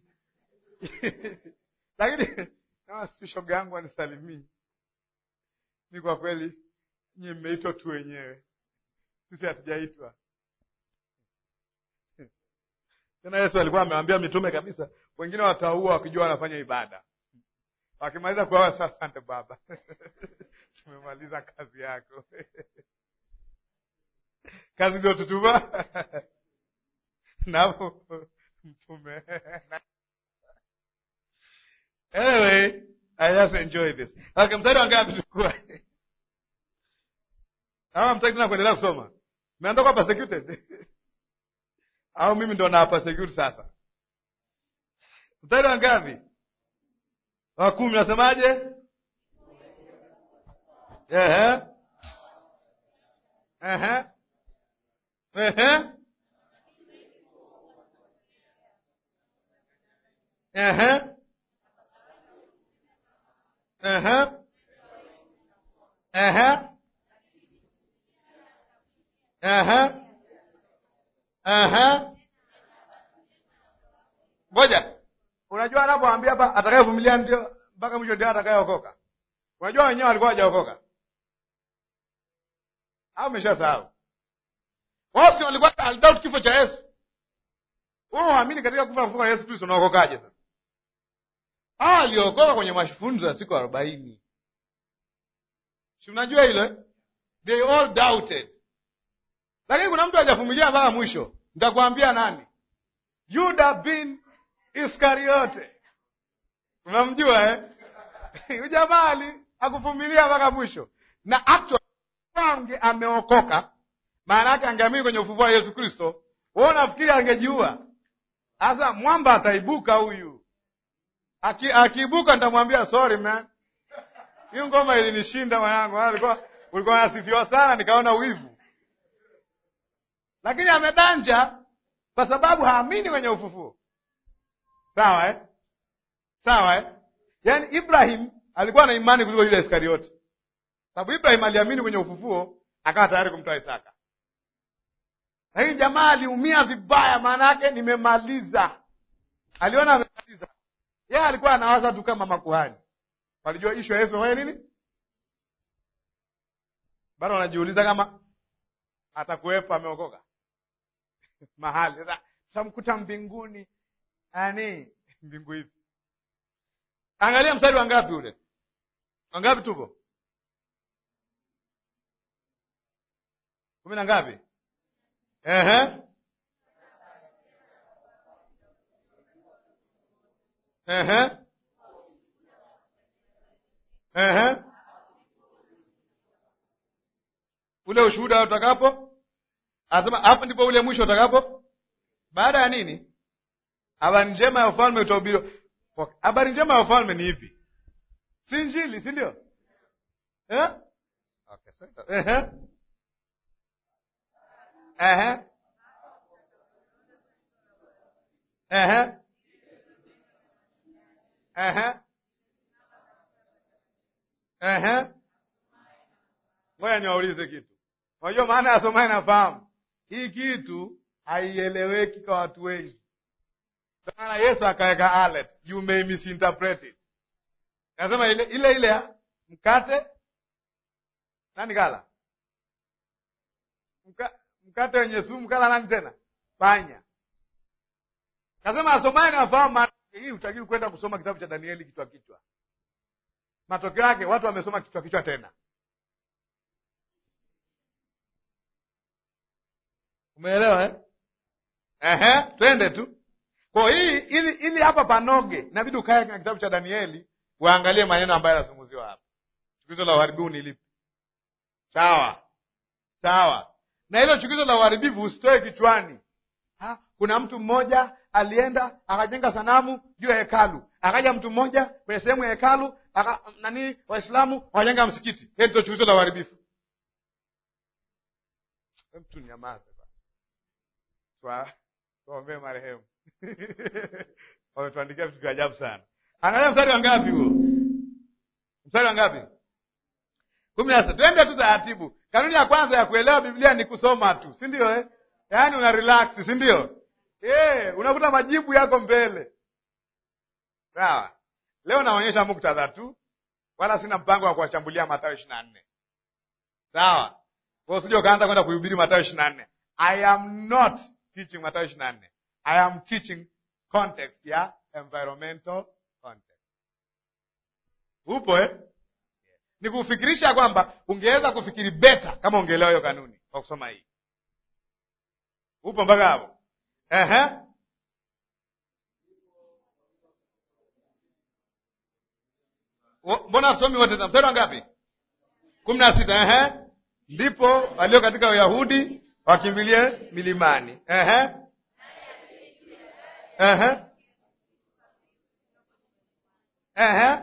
Speaker 1: Lakini kama shoga yangu anisalimii, ni kwa kweli nyie mmeitwa tu wenyewe, sisi hatujaitwa. Tena Yesu alikuwa amewambia mitume kabisa, wengine wataua wakijua wanafanya ibada. Wakimaliza kuawa, sasa asante Baba, tumemaliza kazi yako kazi ndio tutuma napo mtume. Anyway, I just enjoy this. Okay, mstari wa ngapi tulikuwa? Ama mtaki tena kuendelea kusoma? Mmeanza kuwa persecuted au mimi ndo na persecute sasa? Mstari wa ngapi? Wa kumi, nasemaje? Ehe, ehe, ehe, ehe, ehe, ehe, ehe, ehe. Ngoja, unajua anapoambia hapa atakayevumilia ndio mpaka mwisho ndio atakayeokoka. Unajua wenyewe walikuwa hawajaokoka au umeshasahau? Wao si walikuwa alidoubt kifo cha Yesu. Wewe uamini katika kufa kufa kwa Yesu Kristo, unaokokaje sasa? Ah, aliokoka kwenye mafunzo ya siku arobaini. Si unajua hilo? They all doubted. Lakini kuna mtu hajavumilia mpaka mwisho. Nitakwambia nani? Yuda bin Iskariote. Unamjua eh? Huyu jamaa ali akuvumilia mpaka mwisho. Na actually ange ameokoka, maana yake angeamini kwenye ufufuo wa Yesu Kristo. Wewe unafikiri angejiua? Sasa mwamba ataibuka huyu. Aki, akiibuka nitamwambia sorry man. Hiyo ngoma ilinishinda mwanangu. Alikuwa ulikuwa unasifiwa sana nikaona wivu. Lakini amedanja kwa sababu haamini kwenye ufufuo. Sawa eh? Sawa eh? Yaani Ibrahim alikuwa na imani kuliko yule Iskarioti. Sababu Ibrahim aliamini kwenye ufufuo akawa tayari kumtoa Isaka. Lakini jamaa aliumia vibaya, maana yake nimemaliza. Aliona amemaliza. Yeye alikuwa anawaza tu kama makuhani. Walijua ishu ya Yesu amefanya nini? Bado wanajiuliza kama atakuwepo ameokoka mahali. Sasa tutamkuta mbinguni. Ani mbingu hivi. Angalia mstari wa ngapi ule? Wangapi tupo? kumi na ngapi? Ehe. Ehe. Ehe. Ule ushuhuda utakapo, anasema hapo ndipo ule mwisho utakapo. Baada ya nini? Habari njema ya ufalme utahubiriwa. Habari njema ya ufalme ni ipi? Si Injili, si ndio? Eh? Okay, sasa. Ehe. Ehe. Ehe. Ehe. Ehe. Ngoja niwaulize kitu. Unajua maana ya somaye nafahamu. Hii kitu haieleweki kwa watu wengi. Ndio maana Yesu akaweka alert, you may misinterpret it. Nasema ile ile ile ya mkate nani kala? Mka, mkate wenye sumu kala nani tena? Panya. Nasema asomaye nafahamu maana hii hutakiwi kwenda kusoma kitabu cha Danieli kichwa kichwa. Matokeo yake watu wamesoma kichwa kichwa tena. Umeelewa eh? Ehe, twende tu. Kwa hii ili ili hapa panoge, inabidi ukae kwenye kitabu cha Danieli uangalie maneno ambayo yanazungumziwa hapa. Chukizo la uharibifu ni lipi? Sawa. Sawa. Na hilo chukizo la uharibifu usitoe kichwani. Ha? Kuna mtu mmoja alienda akajenga sanamu juu ya hekalu. Akaja mtu mmoja kwenye sehemu ya hekalu, aka, nani Waislamu wakajenga msikiti. Hilo ndio chukizo la uharibifu. Mtu nyamaze bwana. Tuombee marehemu. Wametuandikia vitu vya ajabu sana. Angalia mstari wa ngapi huo? Mstari wa ngapi? kumi na sita. Twende tu taratibu. Kanuni ya kwanza ya kuelewa Biblia ni kusoma tu, si ndio eh? Yaani una relax, si ndio? Eh, unakuta majibu yako mbele. Sawa. Leo naonyesha muktadha tu, wala sina mpango wa kuwachambulia Mathayo ishirini na nne. Sawa. Kwa usije ukaanza kwenda kuhubiri Mathayo ishirini na nne. I am not teaching Mathayo ishirini na nne. I am teaching context ya environmental context. Upo eh? Ni kufikirisha kwamba ungeweza kufikiri beta kama ungeelewa hiyo kanuni kwa kusoma hii. Upo mpaka hapo? Ehe. Mbona somi wote mstari wa ngapi? kumi na sita. Ehe. ndipo walio katika Uyahudi wakimbilie milimani. Ehe. Ehe. Ehe.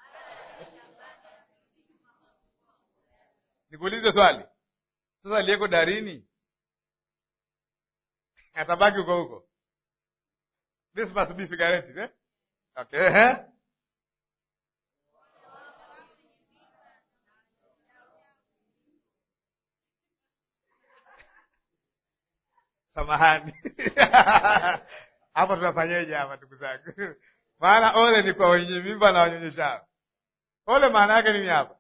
Speaker 1: Nikuulize swali sasa, aliyeko darini atabaki huko huko. This must be figurative, eh? Okay. Ehe. Samahani hapa tunafanyeje hapa, ndugu zangu? Maana ole ni kwa wenye mimba na wanyonyeshao. Ole maana yake nini hapa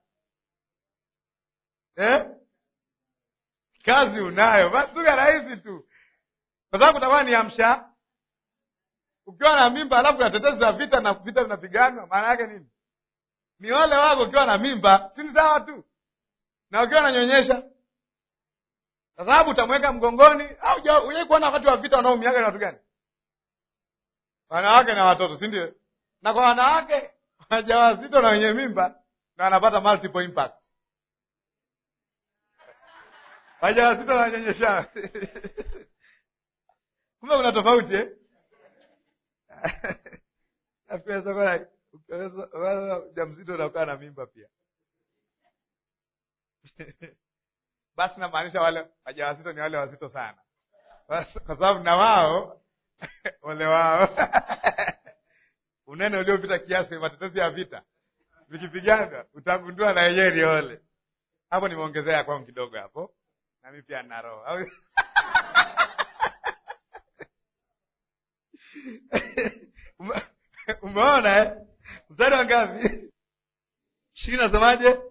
Speaker 1: eh? Kazi unayo basi, lugha rahisi tu, kwa sababu kutakuwa ni amsha. Ukiwa na mimba alafu na tetezi za vita na vita vinapiganwa, maana yake nini? Ni ole wako ukiwa na mimba, si ni sawa tu na ukiwa unanyonyesha kwa sababu utamweka mgongoni. Au hujai kuona wakati wa vita wanaoumiaga ni watu gani? Wanawake na watoto, si ndio? Na kwa wanawake wajawazito na wenye mimba na wanapata multiple impact, wajawazito na wanyonyesha kumbe kuna tofauti eh? Mjamzito unakaa na mimba pia basi namaanisha wale wajawazito ni wale wazito sana, kwa sababu na wao ole wao unene uliopita kiasi kwenye matetezi ya vita vikipigana, utagundua na yenyewe ni ole. Hapo nimeongezea kwangu kidogo hapo, nami pia nina roho umeona eh? mstari wa ngapi? shii nasemaje?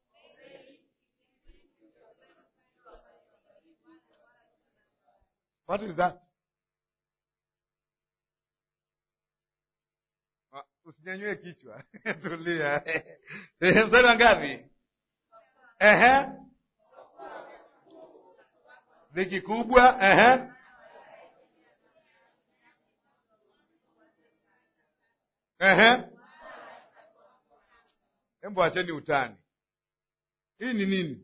Speaker 1: What is that? Usinyanyue kichwa tulia. Mstari wa ngapi? Ehe, dhiki kubwa. Ehe, ehe, embo acheni utani. Hii ni nini?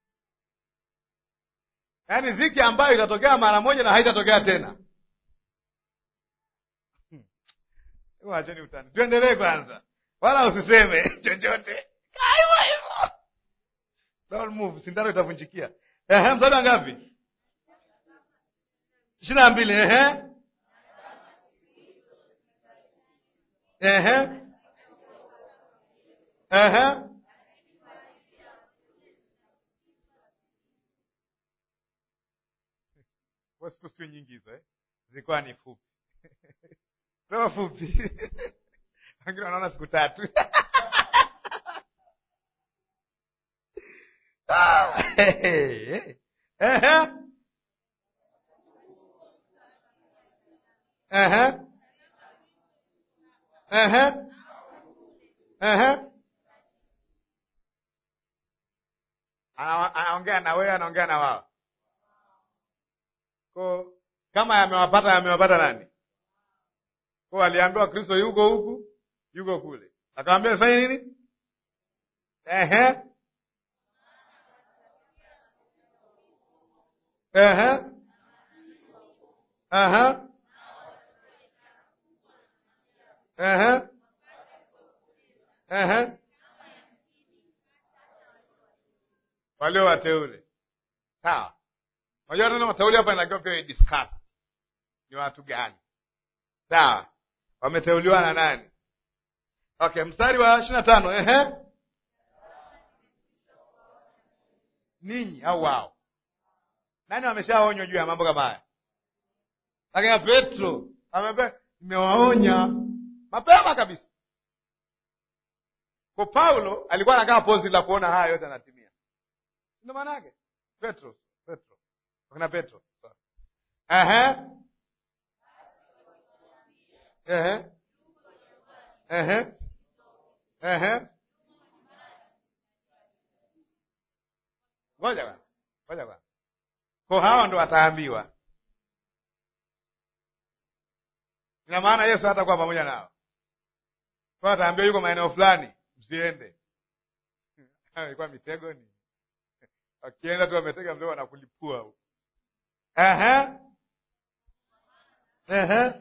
Speaker 1: Yaani dhiki ambayo itatokea mara moja na haitatokea tena. Acheni utani, tuendelee kwanza, wala usiseme chochote. Kaiwa hivyo, don't move, sindano itavunjikia. Ehe, mstari wa ngapi? ishirini na mbili. Ehe, ehe, ehe siku sio nyingi hizo eh? Zilikuwa ni fupi sema fupi wengine wanaona siku tatu anaongea na wewe, anaongea na wao ko kama yamewapata yamewapata nani? Ko aliambiwa Kristo yuko huku yuko kule, akamwambia fanye nini? Ehe, ehe, aha, ehe, ehe, walio wateule. Sawa. Unajua tena wateule hapa inatakiwa pia discuss ni watu gani? Sawa, wameteuliwa na nani? Okay, mstari wa ishirini na tano. Ehe, ninyi au wao? Nani wameshaonywa juu ya mambo kama haya? Lakini Petro ameambia nimewaonya mapema kabisa. Kwa Paulo alikuwa anakaa pozi la kuona haya yote anatimia, ndio maana yake Petro Petro akina Petro ehe ehe ehe ehe, ngoja kwanza, ngoja kwanza. Kwa hawa ndo wataambiwa, ina maana Yesu hatakuwa pamoja nao, kwa ataambiwa yuko maeneo fulani, msiende. Ilikuwa mitego ni Akienda tu ametega mdomo na kulipua huko. Ehe. Ehe.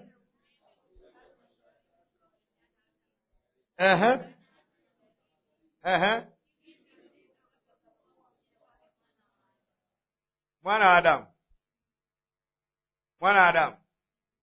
Speaker 1: Ehe. Ehe. Mwana wa Adamu. Mwana wa Adamu.